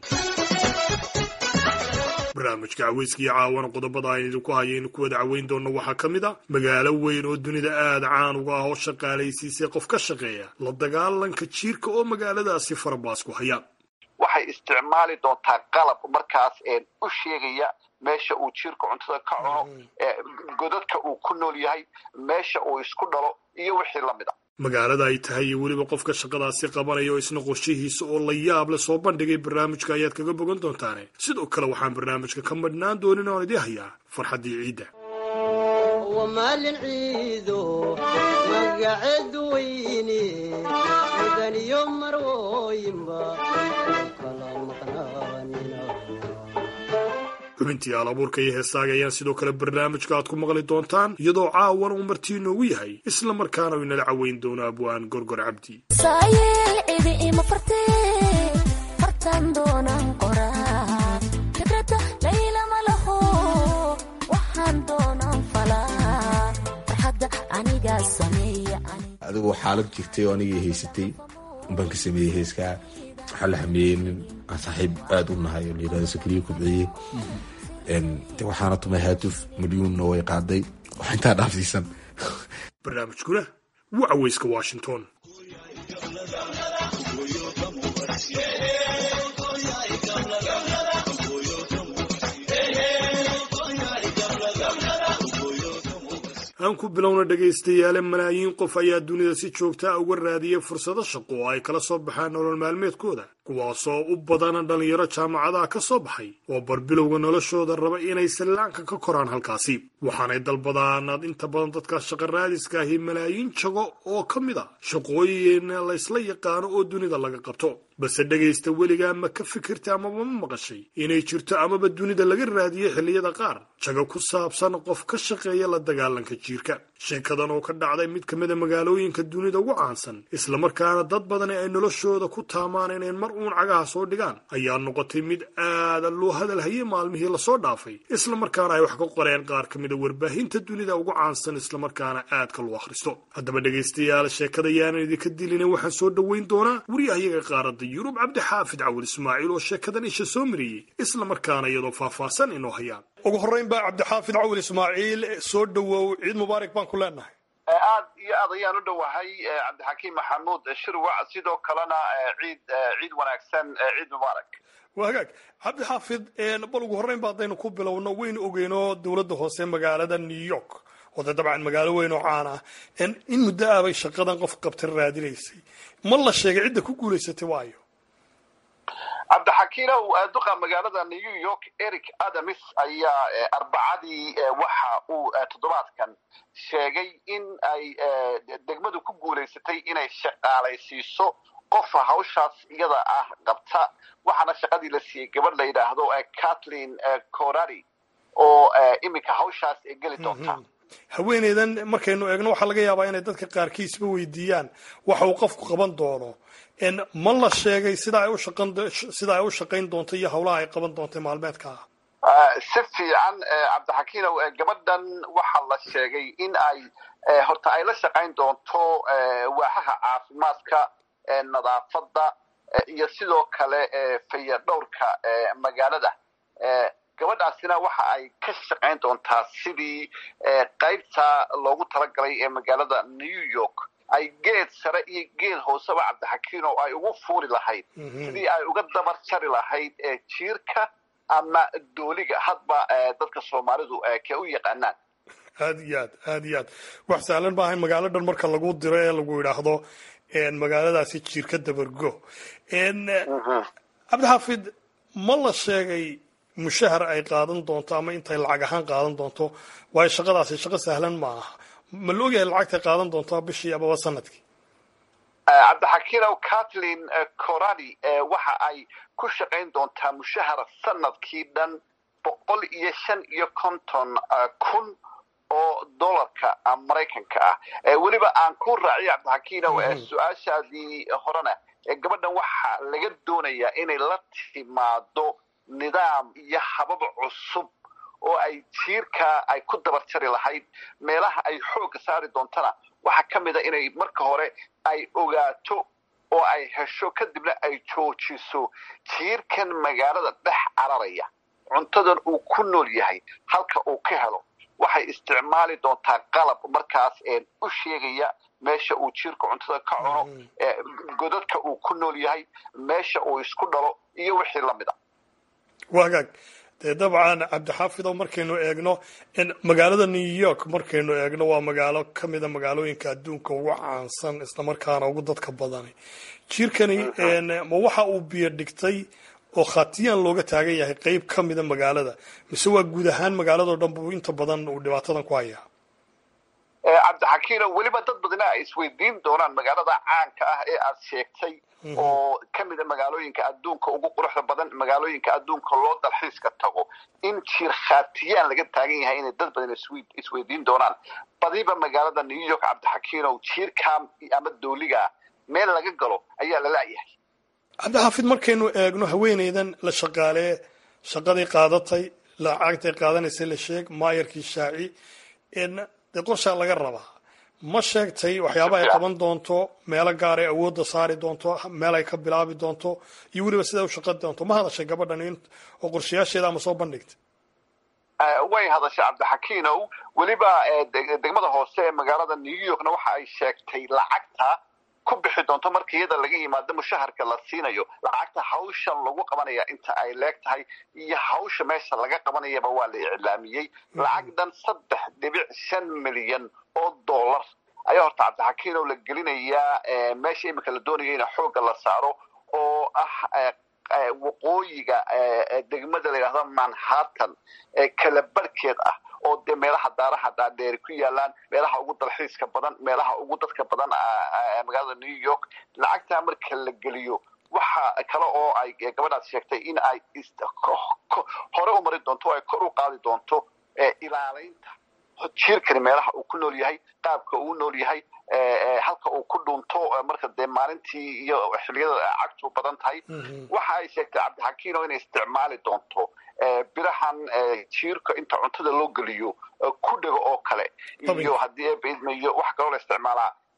barnaamijka caweyska iyo caawana qodobada aynu idinku hayaynu ku wada caweyn doonno waxaa ka mid a magaalo weyn oo dunida aada caan uga ah oo shaqaalaysiisay qof ka shaqeeya la dagaalanka jiirka oo magaaladaasi farabaas ku haya waxay isticmaali doontaa qalab markaas u sheegaya meesha uu jiirka cuntada ka cuno godadka uu ku nool yahay meesha uu isku dhalo iyo wixii la mid a magaalada ay tahay iyo weliba qofka shaqadaasi qabanaya oo isna qorshihiisa oo la yaab le soo bandhigay barnaamijka ayaad kaga bogan doontaane sidoo kale waxaan barnaamijka ka madhnaan doonin oon idii hayaa farxaddii ciidda maalin ciido magaceedu weyne mudaniyo marwooyinba kala maqnaanina xubintii aalabuurka iyo heesaaga ayaan sidoo kale barnaamijka aad ku maqli doontaan iyadoo caawan uu martii inoogu yahay isla markaana u inala caweyn doono abwaan gorgor cabdi adigoo xaalad jirtay oo anigii haysatay baan ka sameeyey heeskaa waxaa la hameeyey nin aan saaxiib aada u nahay oo layirahdo sakriye kubciye waxaana tumay haatuf milyuunna way qaaday wax intaa dhaafsiisan barnaamijkuna waa caweyska washington aan ku bilowna dhegaystayaale malaayiin qof ayaa dunida si joogtaa uga raadiyay fursado shaqo oo ay kala soo baxaan nolol maalmeedkooda kuwaasoo u badana dhallinyaro jaamacadaha ka soo baxay oo barbilowga noloshooda raba inay sallaanka ka koraan halkaasi waxaanay dalbadaan inta badan dadka shaqa raadiska ahi malaayiin jago oo ka mid a shaqooyin laysla yaqaano oo dunida laga qabto balse dhegaysta weligaa ma ka fikirta amaba ma maqashay inay jirto amaba dunida laga raadiyo xilliyada qaar jago ku saabsan qof ka shaqeeya la dagaalanka jiirka sheekadan oo ka dhacday mid ka mida magaalooyinka dunida ugu caansan islamarkaana dad badani ay noloshooda ku taamaan inay mar uun cagaha soo dhigaan ayaa noqotay mid aada loo hadal hayay maalmihii lasoo dhaafay islamarkaana ay wax ka qoreen qaar ka mida warbaahinta dunida ugu caansan islamarkaana aadka loo akhristo haddaba dhegaystayaal sheekada yaanan idinka dilina waxaan soo dhoweyn doonaa wariyahayaga qaaradda qaaradda yurub cabdixaafid cawil ismaaciil oo sheekadan isha soo mariyey isla markaana iyadoo faahfaahsan inoo hayaan ugu horreyn ba cabdixaafid cawil ismaaciil soo dhowow ciid mubaarak baan ku leenahay aad iyo aad ayaan u dhowahay cabdixakiim maxamuud shirwac sidoo kalena ciid ciid wanaagsan ciid mubaarak waa hagaag cabdixaafid bal ugu horreyn ba haddaynu ku bilowno waynu ogeyno dowladda hoose magaalada new york oo dee dabcan magaalo weyn oo caan ah in muddo ah bay shaqadan qof qabta raadinaysay ma la sheegay cidda ku guulaysatay waayo cabdixakiinow duqa magaalada new york eric adams ayaa arbacadii waxa uu toddobaadkan sheegay in ay degmadu ku guulaysatay inay shaqaalaysiiso qofa hawshaas iyada ah qabta waxaana shaqadii la siiyey gabadh la yidhaahdo kathleen corari oo iminka hawshaas geli doonta haweeneydan markaynu eegno waxaa laga yaabaa inay dadka qaarkiisba weydiiyaan waxa uu qofku qaban doono ma la sheegay sida ay ushaqan sida ay u shaqayn doonto iyo howlaha ay qaban doonta maalmeedka ah si fiican cabdixakiinow gabadhan waxaa la sheegay in ay horta ay la shaqayn doonto waaxaha caafimaadka nadaafadda iyo sidoo kale faya dhowrka magaalada gabadhaasina waxa ay ka shaqayn doontaa sidii qaybta loogu talagalay ee magaalada new york ay geed sare iyo geed hooseba cabdixakiin oo ay ugu fuuli lahayd sidii ay uga dabar jari lahayd jiirka ama dooliga hadba dadka soomaalidu kee u yaqaanaan aad iyo aad aad iyo aad wax sahlan maaha in magaalo dhan marka lagu diro ee lagu yidhaahdo magaaladaasi jiirka dabargo cabdixaafid ma la sheegay mushahar ay qaadan doonto ama intay lacag ahaan qaadan doonto waayo shaqadaasi shaqo sahlan ma aha ma la ogyahay lacagtay qaadan doonto bishii amaba sanadkii cabdixakiinow kathleen coradi waxa ay ku shaqayn doontaa mushahar sanadkii dhan boqol iyo shan iyo konton kun oo dollarka maraykanka ah weliba aan ku raaciyo cabdixakiinow su-aashaadii horena gabadhan waxaa laga doonayaa inay la timaado nidaam iyo habab cusub oo ay jiirka ay ku dabar jari lahayd meelaha ay xoogga saari doontana waxaa ka mid a inay marka hore ay ogaato oo ay hesho kadibna ay joojiso jiirkan magaalada dhex cararaya cuntadan uu ku nool yahay halka uu ka helo waxay isticmaali doontaa qalab markaas u sheegaya meesha uu jiirka cuntada ka cuno godadka uu ku nool yahay meesha uu isku dhalo iyo wixii lamid a wagaag dee dabcan cabdixaafid oo markaynu eegno magaalada new york markaynu eegno waa magaalo ka mida magaalooyinka adduunka ugu caansan islamarkaana ugu dadka badani jiirkani ma waxa uu biyo dhigtay oo khatiyaan looga taagan yahay qeyb ka mida magaalada mise waa guud ahaan magaaladao dhan buu inta badan uu dhibaatadan ku hayaa cabdixakiino weliba dad badina ay isweydiin doonaan magaalada caanka ah ee aad sheegtay oo ka mida magaalooyinka adduunka ugu quruxda badan magaalooyinka adduunka loo dalxiiska tago in jiir khatiyaan laga taagan yahay inay dad badan isweydiin doonaan badiba magaalada new york cabdixakiinow jiirkam ama dooliga meel laga galo ayaa la la'yahay cabdixaafid markaynu eegno haweeneydan la shaqaalee shaqadii qaadatay lacagtay qaadanaysay la sheeg maayarkii shaaci dee qorshaa laga rabaa ma sheegtay waxyaaba ay qaban doonto meelo gaar ay awoodda saari doonto meel ay ka bilaabi doonto iyo weliba siday u shaqan doonto ma hadashay gabadhan oo qorshayaasheeda ama soo bandhigtay way hadashay cabdixakiinow weliba degmada hoose ee magaalada new yorkna waxa ay sheegtay lacagta ku bixi doonto marka iyada laga yimaado mushaharka la siinayo lacagta hawshan lagu qabanaya inta ay leeg tahay iyo hawsha meesha laga qabanayaba waa la iclaamiyey lacag dhan saddex dhibic shan milyan oo dollar ayaa horta cabdixakiinow la gelinayaa meesha iminka la doonaya in xoogga la saaro oo ah waqooyiga degmada la yidhahdo manhattan kala barhkeed ah oo dee meelaha daaraha dhaadheeri ku yaalaan meelaha ugu dalxiiska badan meelaha ugu dadka badan magaalada new york lacagtaa marka la geliyo waxa kale oo ay gabadhaas sheegtay in ay hore u mari doonto oo ay kor u qaadi doonto ilaalaynta jiirkani meelaha uu ku nool yahay qaabka uu nool yahay halka uu ku dhunto marka dee maalintii iyo xiliyada cagtu badan tahay waxa ay sheegtay cabdixakiino inay isticmaali doonto birahan jiirka inta cuntada loo geliyo ku dhego oo kale iyo haddii eebaidmayo waxa kaloo la isticmaalaa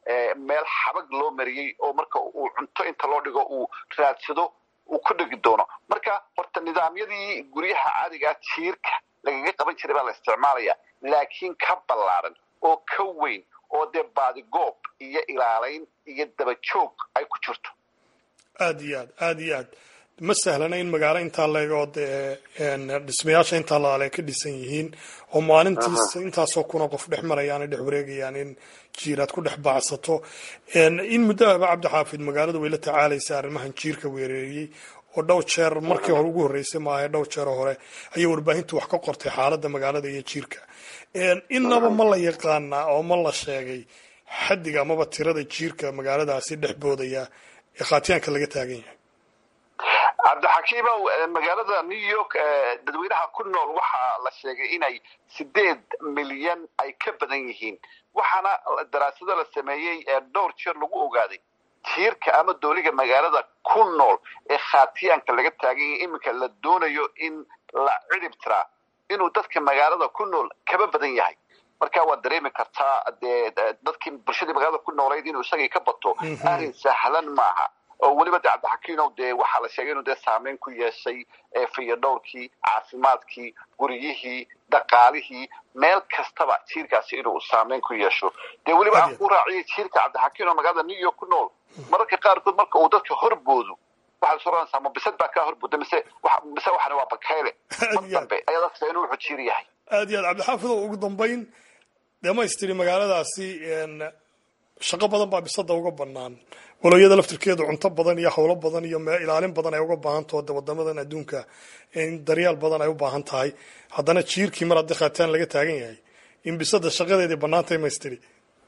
meel xabag loo mariyey oo marka uu cunto inta loo dhigo uu raadsado uu ku dhegi doono marka horta nidaamyadii guryaha caadigaa jiirka lagaga qaban jiray baa la isticmaalaya laakiin ka ballaaran oo ka weyn oo dee baadigoob iyo ilaalayn iyo dabajoog ay ku jirto aad iyo aad aad iyo aad ma sahlana in magaalo intaa leegoo dee dhismayaasha intaa laale ay ka dhisan yihiin oo maalintiis intaasoo kuna qof dhex marayaan ay dhex wareegayaan in jiiraad ku dhex baacsato in muddahaba cabdixaafid magaaladu way la tacaalaysa arrimahan jiirka weereeyey oo dhowr jeer markii hore ugu horreysay maaha dhowr jeero hore ayay warbaahintu wax ka qortay xaaladda magaalada iyo jiirka innaba ma la yaqaanaa oo ma la sheegay xaddiga amaba tirada jiirka magaaladaasi dhex boodaya ee khaatiyaanka laga taagan yahay cabdixakiimow magaalada new york dadweynaha ku nool waxaa la sheegay inay sideed milyan ay ka badan yihiin waxaana daraasado la sameeyey dhowr jeer lagu ogaaday jiirka ama dooliga magaalada ku nool ee khaatiyaanka laga taagan yahay iminka la doonayo in la cidhib tiraa inuu dadka magaalada ku nool kaba badan yahay marka waad dareemi kartaa dee dadkii bulshadii magaalada ku noolayd inuu isagii ka bato arrin sahlan maaha oo weliba de cabdixakiinow dee waxaa la sheegay inuu dee saameyn ku yeeshay fayadhowrkii caafimaadkii guryihii dhaqaalihii meel kastaba jiirkaasi inuu saameyn ku yeesho dee weliba aan ku raaciyay jiirka cabdixakiin oo magaalada new york ku nool mararka qaarkood marka uu dadka horboodo waxaad soranaysaa ma bisad baa kaa horbooda mise mise waxana waa bakayle mar dambe ayaa dadka inuu wuxuu jiir yahay aad iyo aad cabdixaafid oo ugu dambayn dhamaystiri magaaladaasi shaqo badan baa bisada uga banaan walowyada laftirkeedu cunto badan iyo howlo badan iyo ilaalin badan ay uga baahantaho de wadamadan adduunka in daryaal badan ay u baahan tahay haddana jiirkii mar haddii khaataan laga taagan yahay in bisada shaqadeedii banaantay maystiri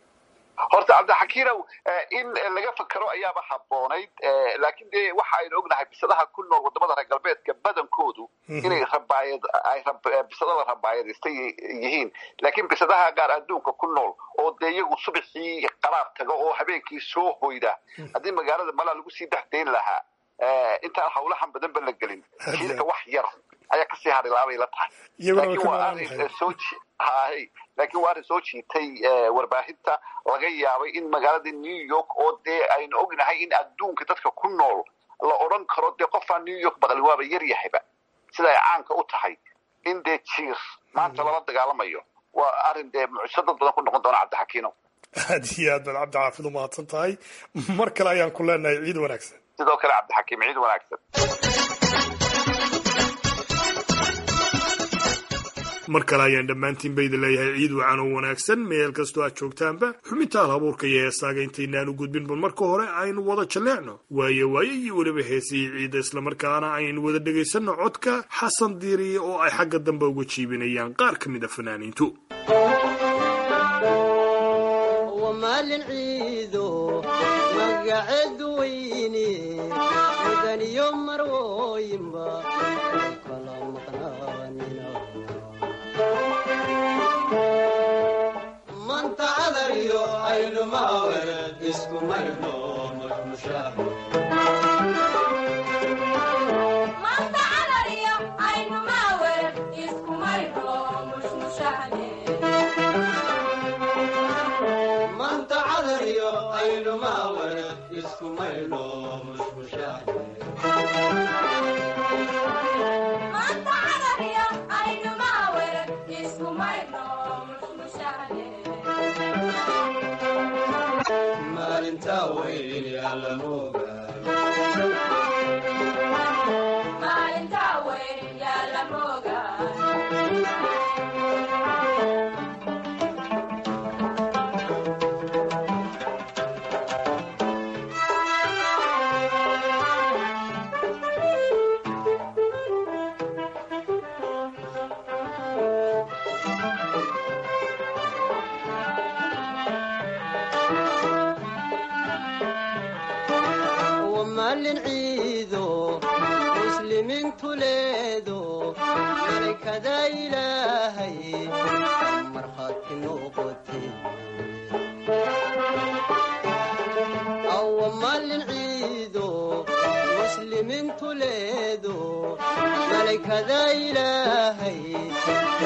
horta cabdixakiinow in laga fakero ayaaba haboonayd laakiin dee waxa aynu ognahay bisadaha ku nool wadamada reer galbeedka badankoodu inay rabaayad ay bisada la rabaayadaystay yihiin laakiin bisadaha qaar adduunka ku nool oo dee iyagu subaxii qaraab taga oo habeenkii soo hoyda haddii magaalada malaa lagu sii dhex dayn lahaa intaan hawlahan badan ba la gelin jiirka wax yar ayaa kasii harilaabay la tahay laakiin waa arrin soo hay laakiin waa arrin soo jiitay warbaahinta laga yaabay in magaalada new york oo dee aynu ognahay in adduunka dadka ku nool la odhan karo dee qofaan new york baqli waaba yar yahayba sida ay caanka u tahay in dee jiir maanta lala dagaalamayo waa arrin dee mucjiso dad badan ku noqon doona cabdixakiino aad iyo aad baad cabdixaafid u mahadsan tahay mar kale ayaan ku leenahay ciid wanaagsan sidoo kale cabdixakiim ciid wanaagsan mar kale ayaan dhammaantiin ba idin leeyahay ciid wacan oo wanaagsan meel kastoo aad joogtaanba xubinta al habuurka iyo heesaaga intaynaan u gudbin bal marka hore aynu wada jalleecno waayo waayo iyo weliba heesihii ciidda islamarkaana aynu wada dhegaysanno codka xasan diiriye oo ay xagga dambe uga jiibinayaan qaar ka mid a fanaaniintu maalin ciido magaceedu weyne mudaniyo marwooyinba kala maqnaanina manta cadariyo aynu maaweed isku mayno mashmushaaxo manta cadariyo aynu maaweed isku mayno mashmushaaxo maalintaa weyni alla moogaa maalin ciido muslimiintu leedo malaykada ilaahay markhaati noqote awa maalin ciido muslimiintu leedo malaykada ilaahay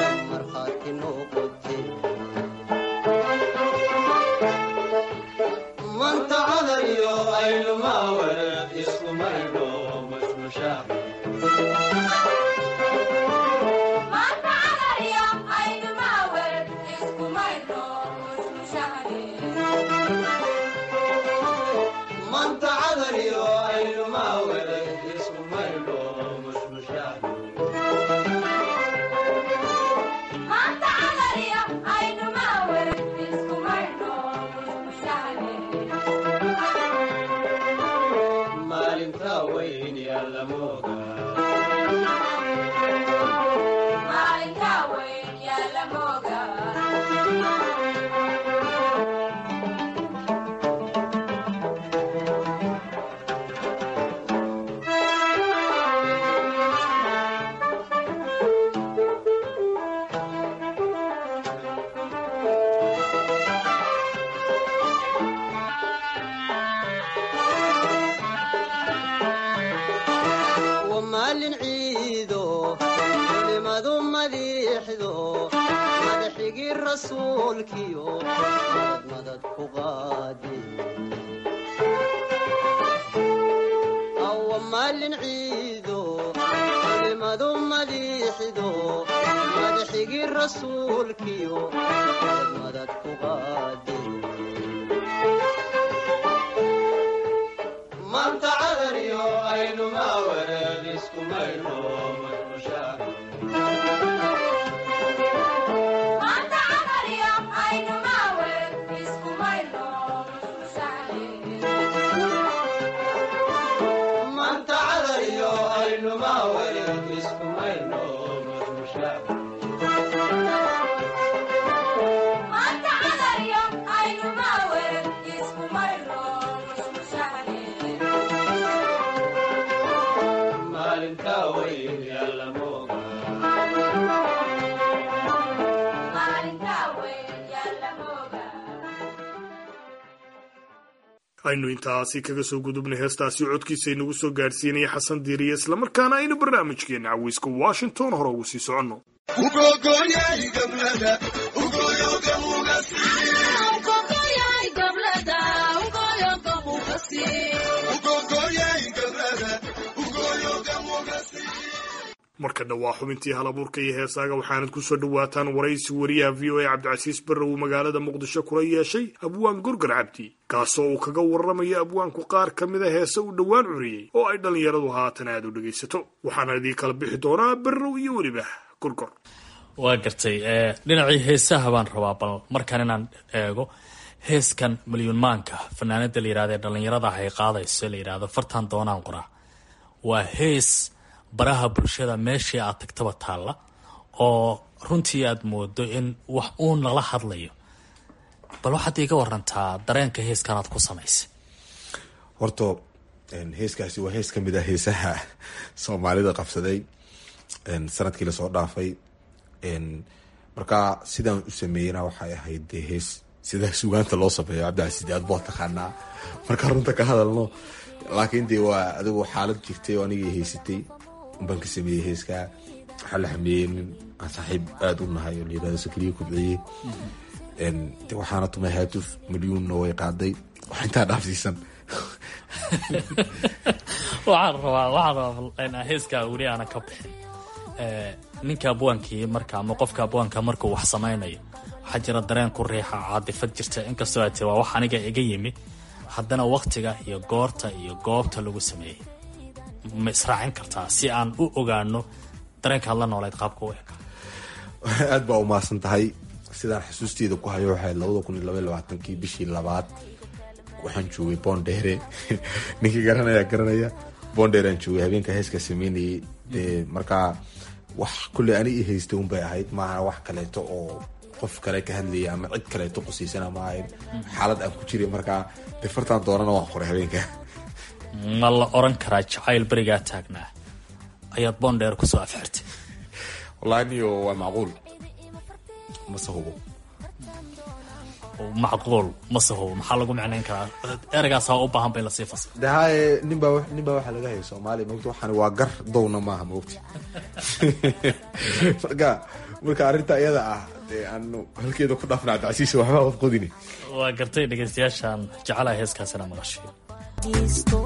markhaati noqote maalin ciido culimadu madiixdo madaxigii rasuulkiyo madad madad ku qaadi awa maalin ciido culimadu madiixdo madaxigii rasuulkiyo madad madad ku qaadi maanta cadaniyo aynu maawareed isku mayno maanta cadaniyo aynu maawareed isku mayno maalinta weyn yalla mooga aynu intaasi kaga soo gudubnay heestaasi codkiisa inagu soo gaadhsiinaya xasan diiriye islamarkaana aynu barnaamijkeena caweyska washington hore ugu sii soconno marka dhawaa xubintii halabuurka iyo heesaaga waxaanad ku soo dhowaataan waraysi wariyaha v o a cabdicasiis barre uu magaalada muqdisho kula yeeshay abwaan gorgar cabdi kaasoo uu kaga warramayo abwaanku qaar ka mida heese uu dhowaan curiyey oo ay dhallinyaradu haatan aad u dhegaysato waxaana idii kala bixi doonaa barrow iyo weliba gorgor waa gartay dhinacii heesaha baan rabaa bal markaan inaan eego heeskan milyuun maanka fanaanada la yirahda ee dhallinyarada ah ay qaadayso la yidhahdo fartan doonaan qoraa waa hees baraha bulshada meeshii aad tagtaba taalla oo runtii aad moodo in wax uun lala hadlayo bal waxaad iiga warantaa dareenka heeskan aad ku samaysay horta heeskaasi waa hees ka mid ah heesaha soomaalida qabsaday sanadkii lasoo dhaafay markaa sidaan u sameeyena waxay ahayd dee hees sida sugaanta loo sameeyo cabdicasiis aad boo taqaanaa markaa runta ka hadalno laakiin dee waa adigu xaalad jirtay oo anigii haysatay baan ka sameeyey heeskaa waxaa la xameeyey nin aan saaxiib aada u nahay oo layirahdo sakriye kubciyey de waxaana tumay haatuf milyuunna way qaaday wax intaa dhaafsiisan waxaan rabaa waxaan rabaa heeskaa weli aanan ka bixin ninka abwaankii marka ama qofka abwaanka markuu wax samaynayo waxaa jira dareen ku riixa caadifad jirta inkastoo aad tiri waa wax aniga iga yimi haddana waktiga iyo goorta iyo goobta lagu sameeyey ma israacin kartaa si aan u ogaano dareenka hadla nooleed qaabka u eg aad baa umaasan tahay sidaan xusuusteeda ku hayo waxay labada kun iyo labaiy labaatankii bishii labaad waxaan joogay boondheere ninkii garanaya garanaya boondheeraan joogay habeenka heeskaa sameynayay dee markaa wax kulley ani i haystay unbay ahayd maaha wax kaleeto oo qof kale ka hadlaya ama cid kaleeto qusaysana ma ahayn xaalad aan ku jiray markaa dee fartaan doonana waan qoray habeenka ma la oran karaa jacayl berigaa taagnaa ayaad boondheer kusoo afxirtay wallahi niyo waa macquul mase hubo macquul mase hubo maxaa lagu micnayn karaa ereygaasa u baahan bay lasii fasir de haye ninbaa ninbaa waxaa laga haya soomaaliya mogta waxaan waa gar downa maaha mogta marka marka arrinta iyada ah dee aanu halkeeda ku dhaafna cabdicasiis waxbaa qof qodini waa gartay dhegeystayaashaan jecelaha heeskaasina maqashay fadhiisto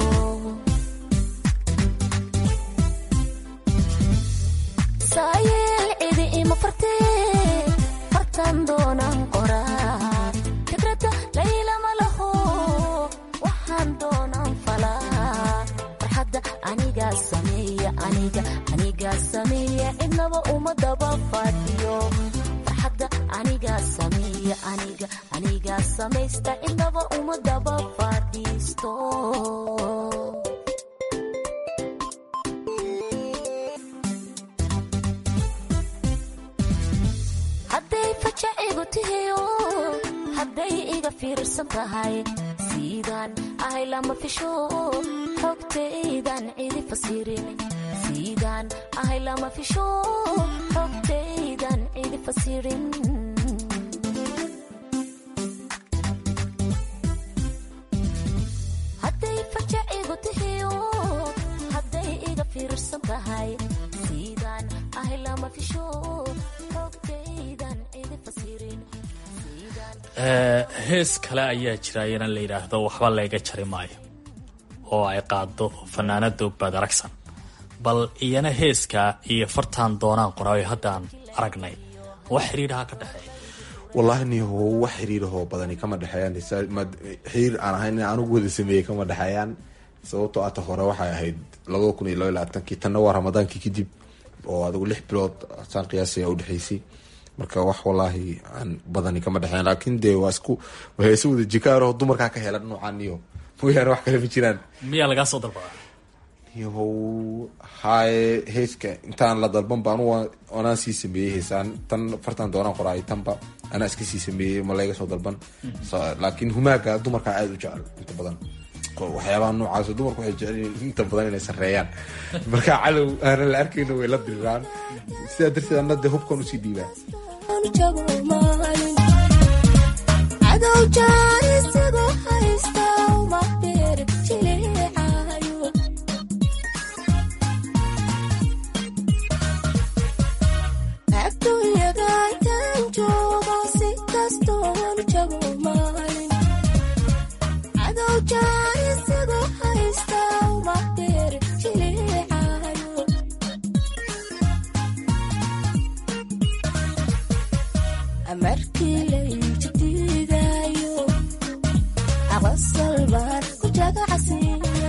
saayeel cidi ima fartee fartan doonaan qoraa fikradda laylama laho waxaan doonaan falaa farxadda anigaa sameeya aniga anigaa sameeya cidnaba uma daba fadhiyo farxadda anigaa sameeya aniga anigaa samaysta cidnaba uma daba fadhiisto hadday fajacigu tihiyo hadday iga fiirsan tahay siidaan ahay lama fisho xogtaydan cidi fasirin siidaan ahay lama fisho xogtaydan cidi fasirin hadday fajacigu tihiyo hadday iga fiirsan tahay siidaan ahay lama fisho xogtaydan cidi fasirin hees kale ayaa jira iyana la yidhaahdo waxba layga jari maayo oo ay qaado fanaanada ogbaad aragsan bal iyana heeska iyo fartaan doonaan qoraayo haddaan aragnay wax xiriiraha ka dhexeeya wallaahi niho wax xiriirahoo badani kama dhexeeyaan xiriir aan ahayn in anugu wada sameeyey kama dhexeeyaan sababtoo ata hore waxay ahayd labada kun iyo laba iyo labaatankii tanna waa ramadaankii kadib oo adigu lix bilood saan qiyaasaya udhexaysay marka wax wallaahi aan badani kama dhexeyn laakiin dee waa isku heese wada jikaaroo dumarkaa ka helan noocaan niyo mooyaane wax kale ma jiraan miyaa lagaa soo dalbadaa nihow haye heeska intaan la dalban ba anugu anaa sii sameeyey heesaan tan fartan doonaan qoraay tanba anaa iska sii sameeyey ma layga soo dalban laakiin humaaga dumarkaa aada u jecel inta badan waxyaabaha noocaas dumarku waxay jecelyihiin inta badan inay sareeyaan marka calow aanan la arkayno way la diriraan sidaa darteed ana dee hubkan usii dhiibaa cadow jaarisigu haysta uma beer jileecayo adduunyada intaan joogo si kastoon jago maalin cadow jaarisigu haysta uma beer jileecayo amarkii layjadiidayo aqosal baan ku jagacsiiye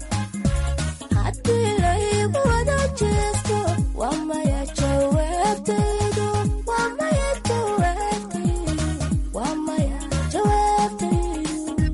haddii laygu wada jeesto waa maya jawaabtaydu waa maya jawaabtaydu waa maya jawaabtaydu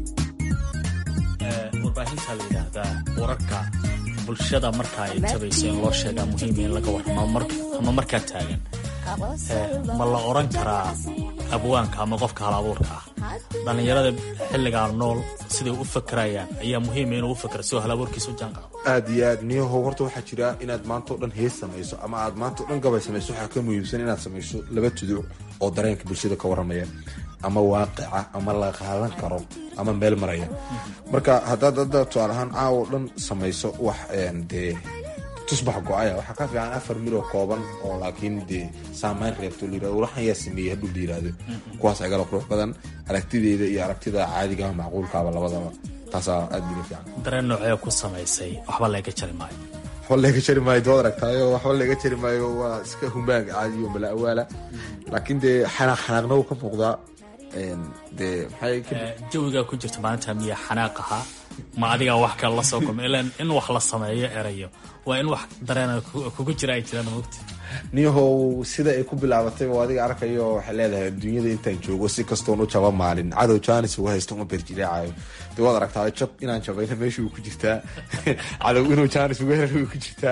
warbaahinta la yidhaahdaa wararka bulshada marka ay tabayso in loo sheegaa muhiima in laga warramo ama markaa taagan ma la oran karaa abwaanka ama qofka hal abuurka ah dhallinyarada xilligaa nool siday u fakerayaan ayaa muhiima inuu u fakero si oo hal abuurkiisa u jaanqaado aada iyo aad niyahow horta waxaa jira inaad maanta o dhan hees samayso ama aad maanta o dhan gabay samayso waxaa ka muhiimsan inaad samayso laba tuduc oo dareenka bulshada ka warramaya ama waaqica ama la qaadan karo ama meel maraya marka haddaad hadda tusaale ahaan caawo dhan samayso wax dee tusbax go-aya waxaa ka fiican afar miloo kooban oo laakiin dee saamayn reebto layirahdo waxan yaa sameeyey hadduu la yirahdo kuwaas agala qurux badan aragtideeda iyo aragtida caadigaha macquulkaaba labadaba taasaa aada bila fiican dareen noocee ku samaysay waxba layga jari maayo waxba laga jari maayo dood aragtaayo waxba laga jari maayo waa iska humaag caadiyo mala awaala laakiin dee xanaaq xanaaqna wuu ka muuqdaa dee maxay jawigaa ku jirta maalinta miya xanaaq ahaa ma adigaa wax kale la soo kulma ilan in wax la sameeyo erayo waa in wax dareena kugu jira ay jiraan mogta niyahow sida ay ku bilaabatay oo adiga arkayo waxay leedahay adduunyada intaan joogo si kastoon u jaba maalin cadow jaanis uga haysta uma berjileecayo dee waad aragtaa jab inaan jabayna meesha uu ku jirtaa cadow inuu jaanis uga hela ku jirtaa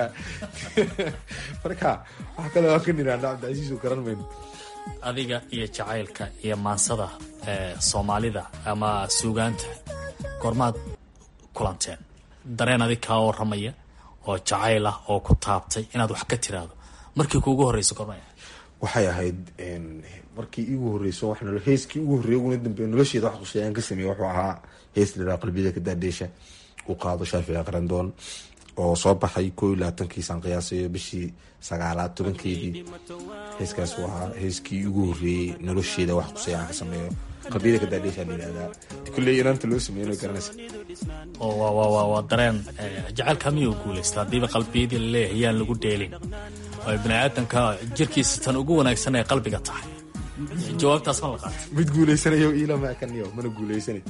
marka wax kale waan ka niraana cabdicasiis oo garan mayno adiga iyo jacaylka iyo maansada soomaalida ama suugaanta goormaad kulanteen dareen adig kaa waramaya oo jacayl ah oo ku taabtay inaad wax ka tiraahdo markii kuugu horreysa goormay waxay ahayd markii iigu horreyso wax nolo heeskii ugu horreeyay uguna dambeeya nolosheeda wax quseeyaan ka sameeyey wuxuu ahaa hees liraa qalbiyada ka daadheesha uu qaado shaafici qarandoon oo soo baxay koo iyo labaatankiisaan qiyaasayo bishii sagaalaad tobankeedii heeskaas waa heeskii ugu horreeyey nolosheeda wax qusay aan ka sameeyo qalbiyada kadaadheeshaa la yidhahdaa kulley inaanta loo sameeyo garanaysa oo waa waa waa waa dareen jacaylka miyuu guulaysta haddiiba qalbiyadii laleeyahay yaan lagu dheelin oo bini aadamka jirkiisa tan ugu wanaagsan ee qalbiga tahay jawaabtaas ma la qaatay mid guulaysanayo iilama kaniyo mana guulaysanay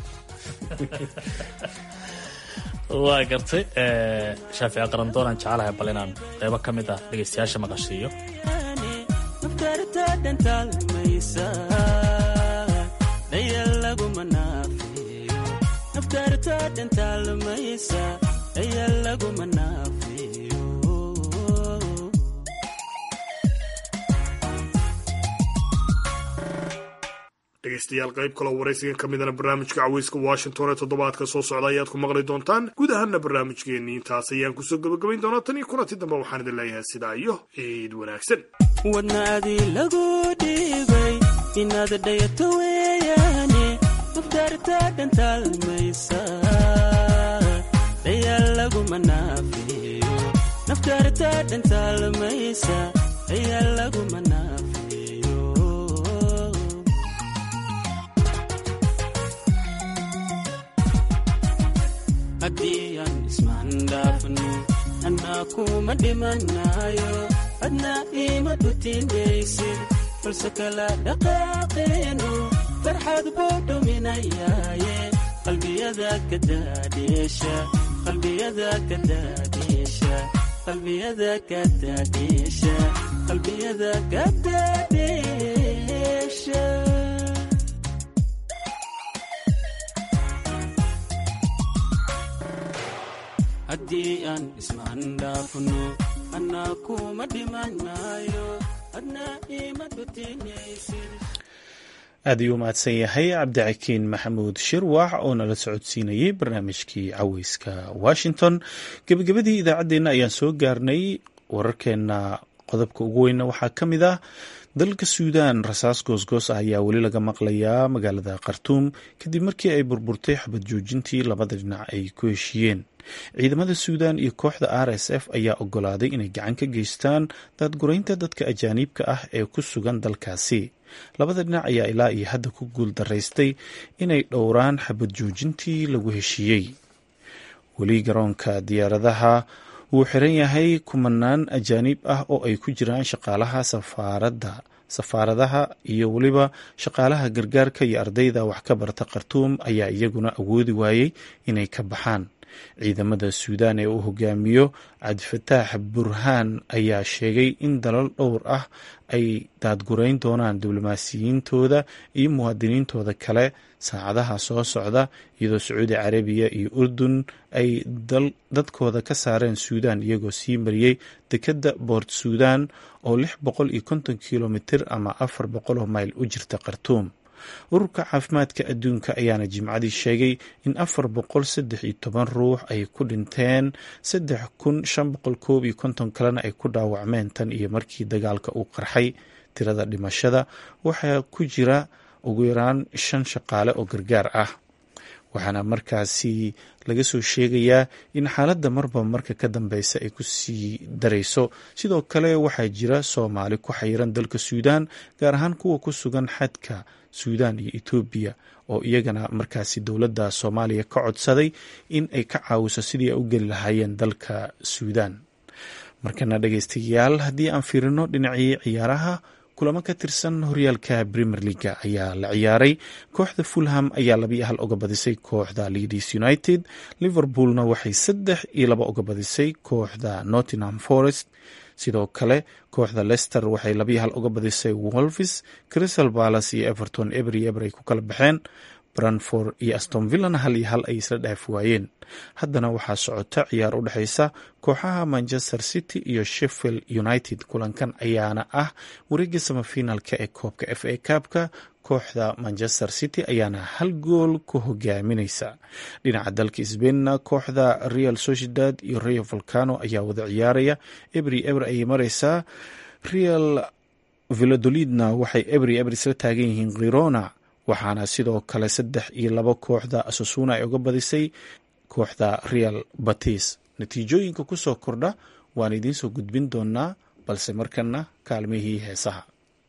waa gartay shaafici qarandoonaan jecelahay bal inaan qeybo ka mid ah dhegaystayaasha maqashiiyo dhegeystayaal qayb kaloo waraysigan ka midana barnaamijka caweyska washington ee toddobaadka soo socda ayaad ku maqli doontaan guud ahaana barnaamijkeenii intaas ayaan kusoo gebagabayn doonaa tan iyo kulanti dambe waxaan idin leeyahay sidaa iyo ciid wanaagsan wadnaadii lagu dhiibay inaad dhayato weeyaane afkaarta dhantaalmaysa dhayaal laguma naafiyo nafkaarta dhantaalmaysa dhayaal laguma naafiyo haddii aan ismaandhaafno annaa kuma dhimanayo adna ima dhutinaysid balse kala dhaqaaqeenu farxad buu dhuminayaaye qalbiyada ka daadheesha qalbiyada ka daadheesha qalbiyada ka daadheesha qalbiyada ka daadheesha haddii aan ismaandhaafno annaa kuma dhimanayo adna ima dhutinaysid aad ayuu umahadsan yahay cabdicakiin maxamuud shirwax oo nala socodsiinayey barnaamijkii caweyska washington gebagabadii idaacaddeenna ayaan soo gaarnay wararkeenna qodobka ugu weynna waxaa ka mid ah dalka suudaan rasaas goosgoos ah ayaa weli laga maqlayaa magaalada khartuum kadib markii ay burburtay xabad joojintii labada dhinac ay ku heshiiyeen ciidamada suudaan iyo kooxda r s f ayaa ogolaaday inay gacan ka geystaan daadguraynta dadka ajaaniibka ah ee ku sugan dalkaasi labada dhinac ayaa ilaa iyo hadda ku guul daraystay inay dhowraan xabad joojintii lagu heshiiyey weli garoonka diyaaradaha wuu xiran yahay kumanaan ajaaniib ah oo ay ku jiraan shaqaalaha safaaradda safaaradaha iyo weliba shaqaalaha gargaarka iyo ardayda wax ka barta khartuum ayaa iyaguna awoodi waayey inay ka baxaan ciidamada suudaan ee uu hogaamiyo cabdifataax burhaan ayaa sheegay in dalal dhowr ah ay daadgurayn doonaan diblomaasiyiintooda iyo muwaadiniintooda kale saacadaha soo socda iyadoo sacuudi carabiya iyo urdun ay dadkooda ka saareen suudaan iyagoo sii mariyey dekedda boort suudaan oo lix boqol iyo konton kilomitir ama afar boqol oo mayl u jirta khartuum ururka caafimaadka adduunka ayaana jimcadii sheegay in afar boqol saddex iyo toban ruux ay ku dhinteen saddex kun shan boqol koob iyo konton kalena ay ku dhaawacmeen tan iyo markii dagaalka uu qarxay tirada dhimashada waxaa ku jira ugu yaraan shan shaqaale oo gargaar ah waxaana markaasi laga soo sheegayaa in xaaladda marba marka ka dambeysa ay ku sii darayso sidoo kale waxaa jira soomaali ku xayiran dalka suudaan gaar ahaan kuwa ku sugan xadka suudaan iyo etoobiya oo iyagana markaasi dowladda soomaaliya ka codsaday in ay ka caawiso sidii ay u geli lahaayeen dalka suudaan markana dhegeystayaal haddii aan fiirino dhinacii ciyaaraha kulamo ka tirsan horyaalka premier leaga ayaa la ciyaaray kooxda fulham ayaa labiyo hal oga badisay kooxda leadis united liverpoolna waxay saddex iyo laba oga badisay kooxda nottingham forest sidoo kale kooxda lester waxay labiyo hal oga badisay wolvis crystal balas iyo everton ebery eber ay ku kala baxeen branford iyo aston villana hal iyo hal ay isla dhaaf waayeen haddana waxaa socota ciyaar u dhexeysa kooxaha manchester city iyo sheffield united kulankan ayaana ah wareegga samafinaalka ee koobka f a kaabka kooxda manchester city ayaana hal gool ku hogaamineysa dhinaca dalka sbainna kooxda real sociedad iyo rio volcano ayaa wada ciyaaraya ebry eber ayay mareysaa real villadolidna waxay ebry eber isla taagan yihiin khirona waxaana sidoo kale saddex iyo labo kooxda asasuna ay uga badisay kooxda real batis natiijooyinka ku soo kordha waan idiinsoo gudbin doonaa balse markana kaalmihii heesaha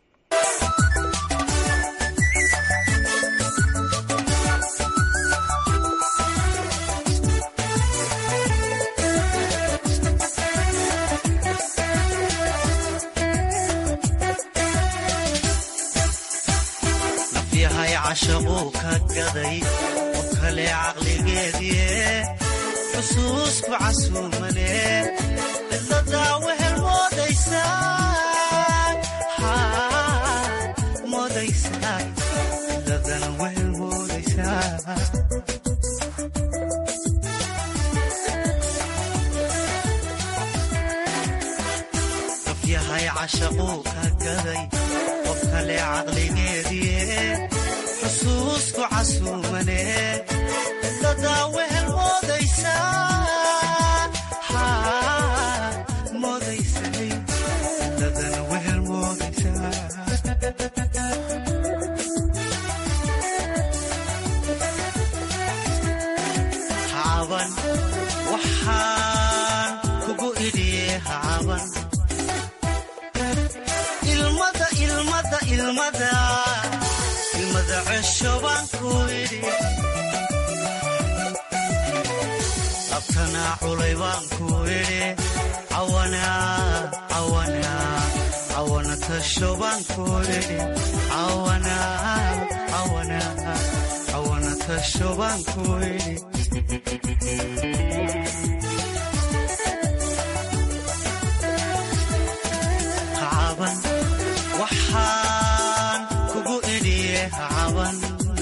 nafyahay cashaquu ka gaday qof kale caqligeedie xusuusku casuumane cidladaa wehel moodaysaa moodaysaa cidladana wehel moodaysaa nafyahay cashaquu ka gaday qof kale caqligeedie xusuusku casuumane cidladaa wehel moodaysaa moodaysay cidladana wehel moodaysaa hacaban waxaan kugu idhiye hacaban ilmada ilmada ilmada ilmada cesho baan ku idhi abtanaa culay baan ku idhi cawanaa cawanaa cawana tasho baan ku idhi cawanaa cawanaa cawana tasho baan ku idhi hacaban waxaan kugu idhiye hacaban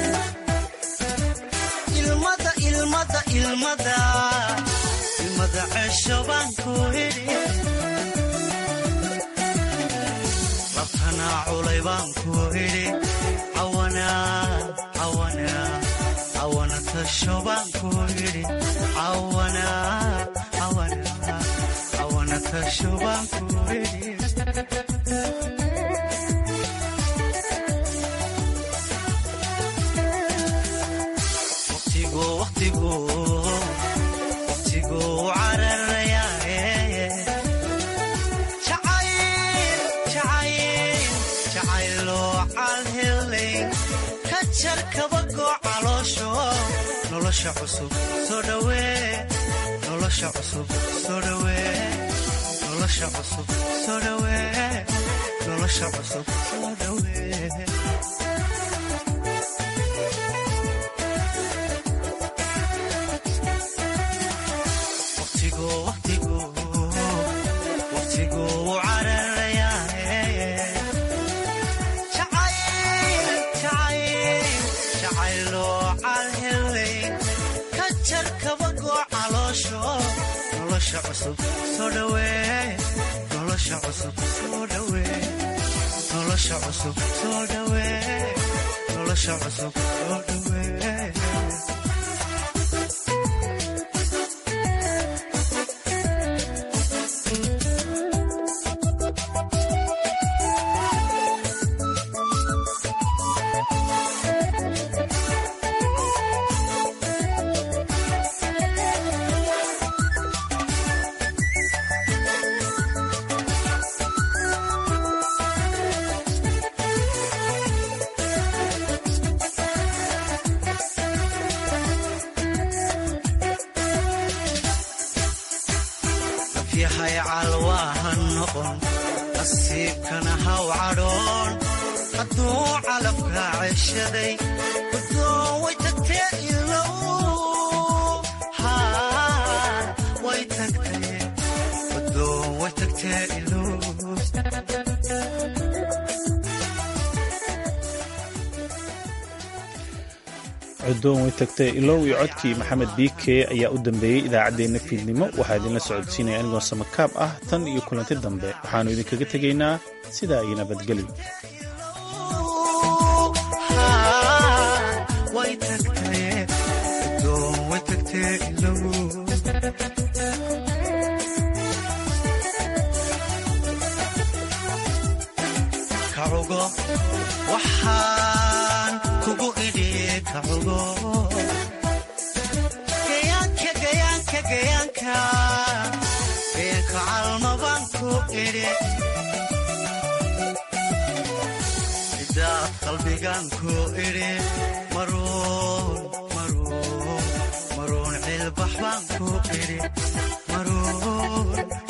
ilmada ilmada ilmada ilmada cesho baan ku idhi labtanaa culay baan ku idhi cawanaa cawanaa cawana tasho baan ku idhi cawanaa cawanaa cawana tasho baan ku idhi waqtigu waqtigu waqtigu cararayaaye jacayl jacayl jacayloo calhelay ka jar kabagoo caloosho nolosha cusub soo dhawee nolosha cusub soo dhawee nolosha cusub soo dhawee nolosha cusub soo dhawee waqtigu waqtigu waqtigu cararayaaye jacayl jacayl jacayloo calhelay ka jar kabagoo caloosho nolosha cusub soo dhawee nolosha cusub soo dhawee nolosha cusub soo dhawee nolosha cusub soo dhawee yahay calwaahan noqon nasiibkana haw cadhoon hadduu calabka ceshaday gudoon way tagtee ilow haa way tagtee gudoon way tagtee ilow codoon way tagtay ilow iyo codkii maxamed biike ayaa u dambeeyey idaacaddeenna fiidnimo waxaa idinla socodsiinaya anigoo samakaab ah tan iyo kulanti dambe waxaannu idinkaga tegaynaa sidaa iyo nabadgelyo way tagtee gudoon way tagtee ilow kacugo waxaan kugu idhi kacugo gayaanka gayaanka gayaanka gayaanka calma baan ku idhi sidaad qalbigan ku idhi maruun maruun maruun cilbax baan ku idhi maruun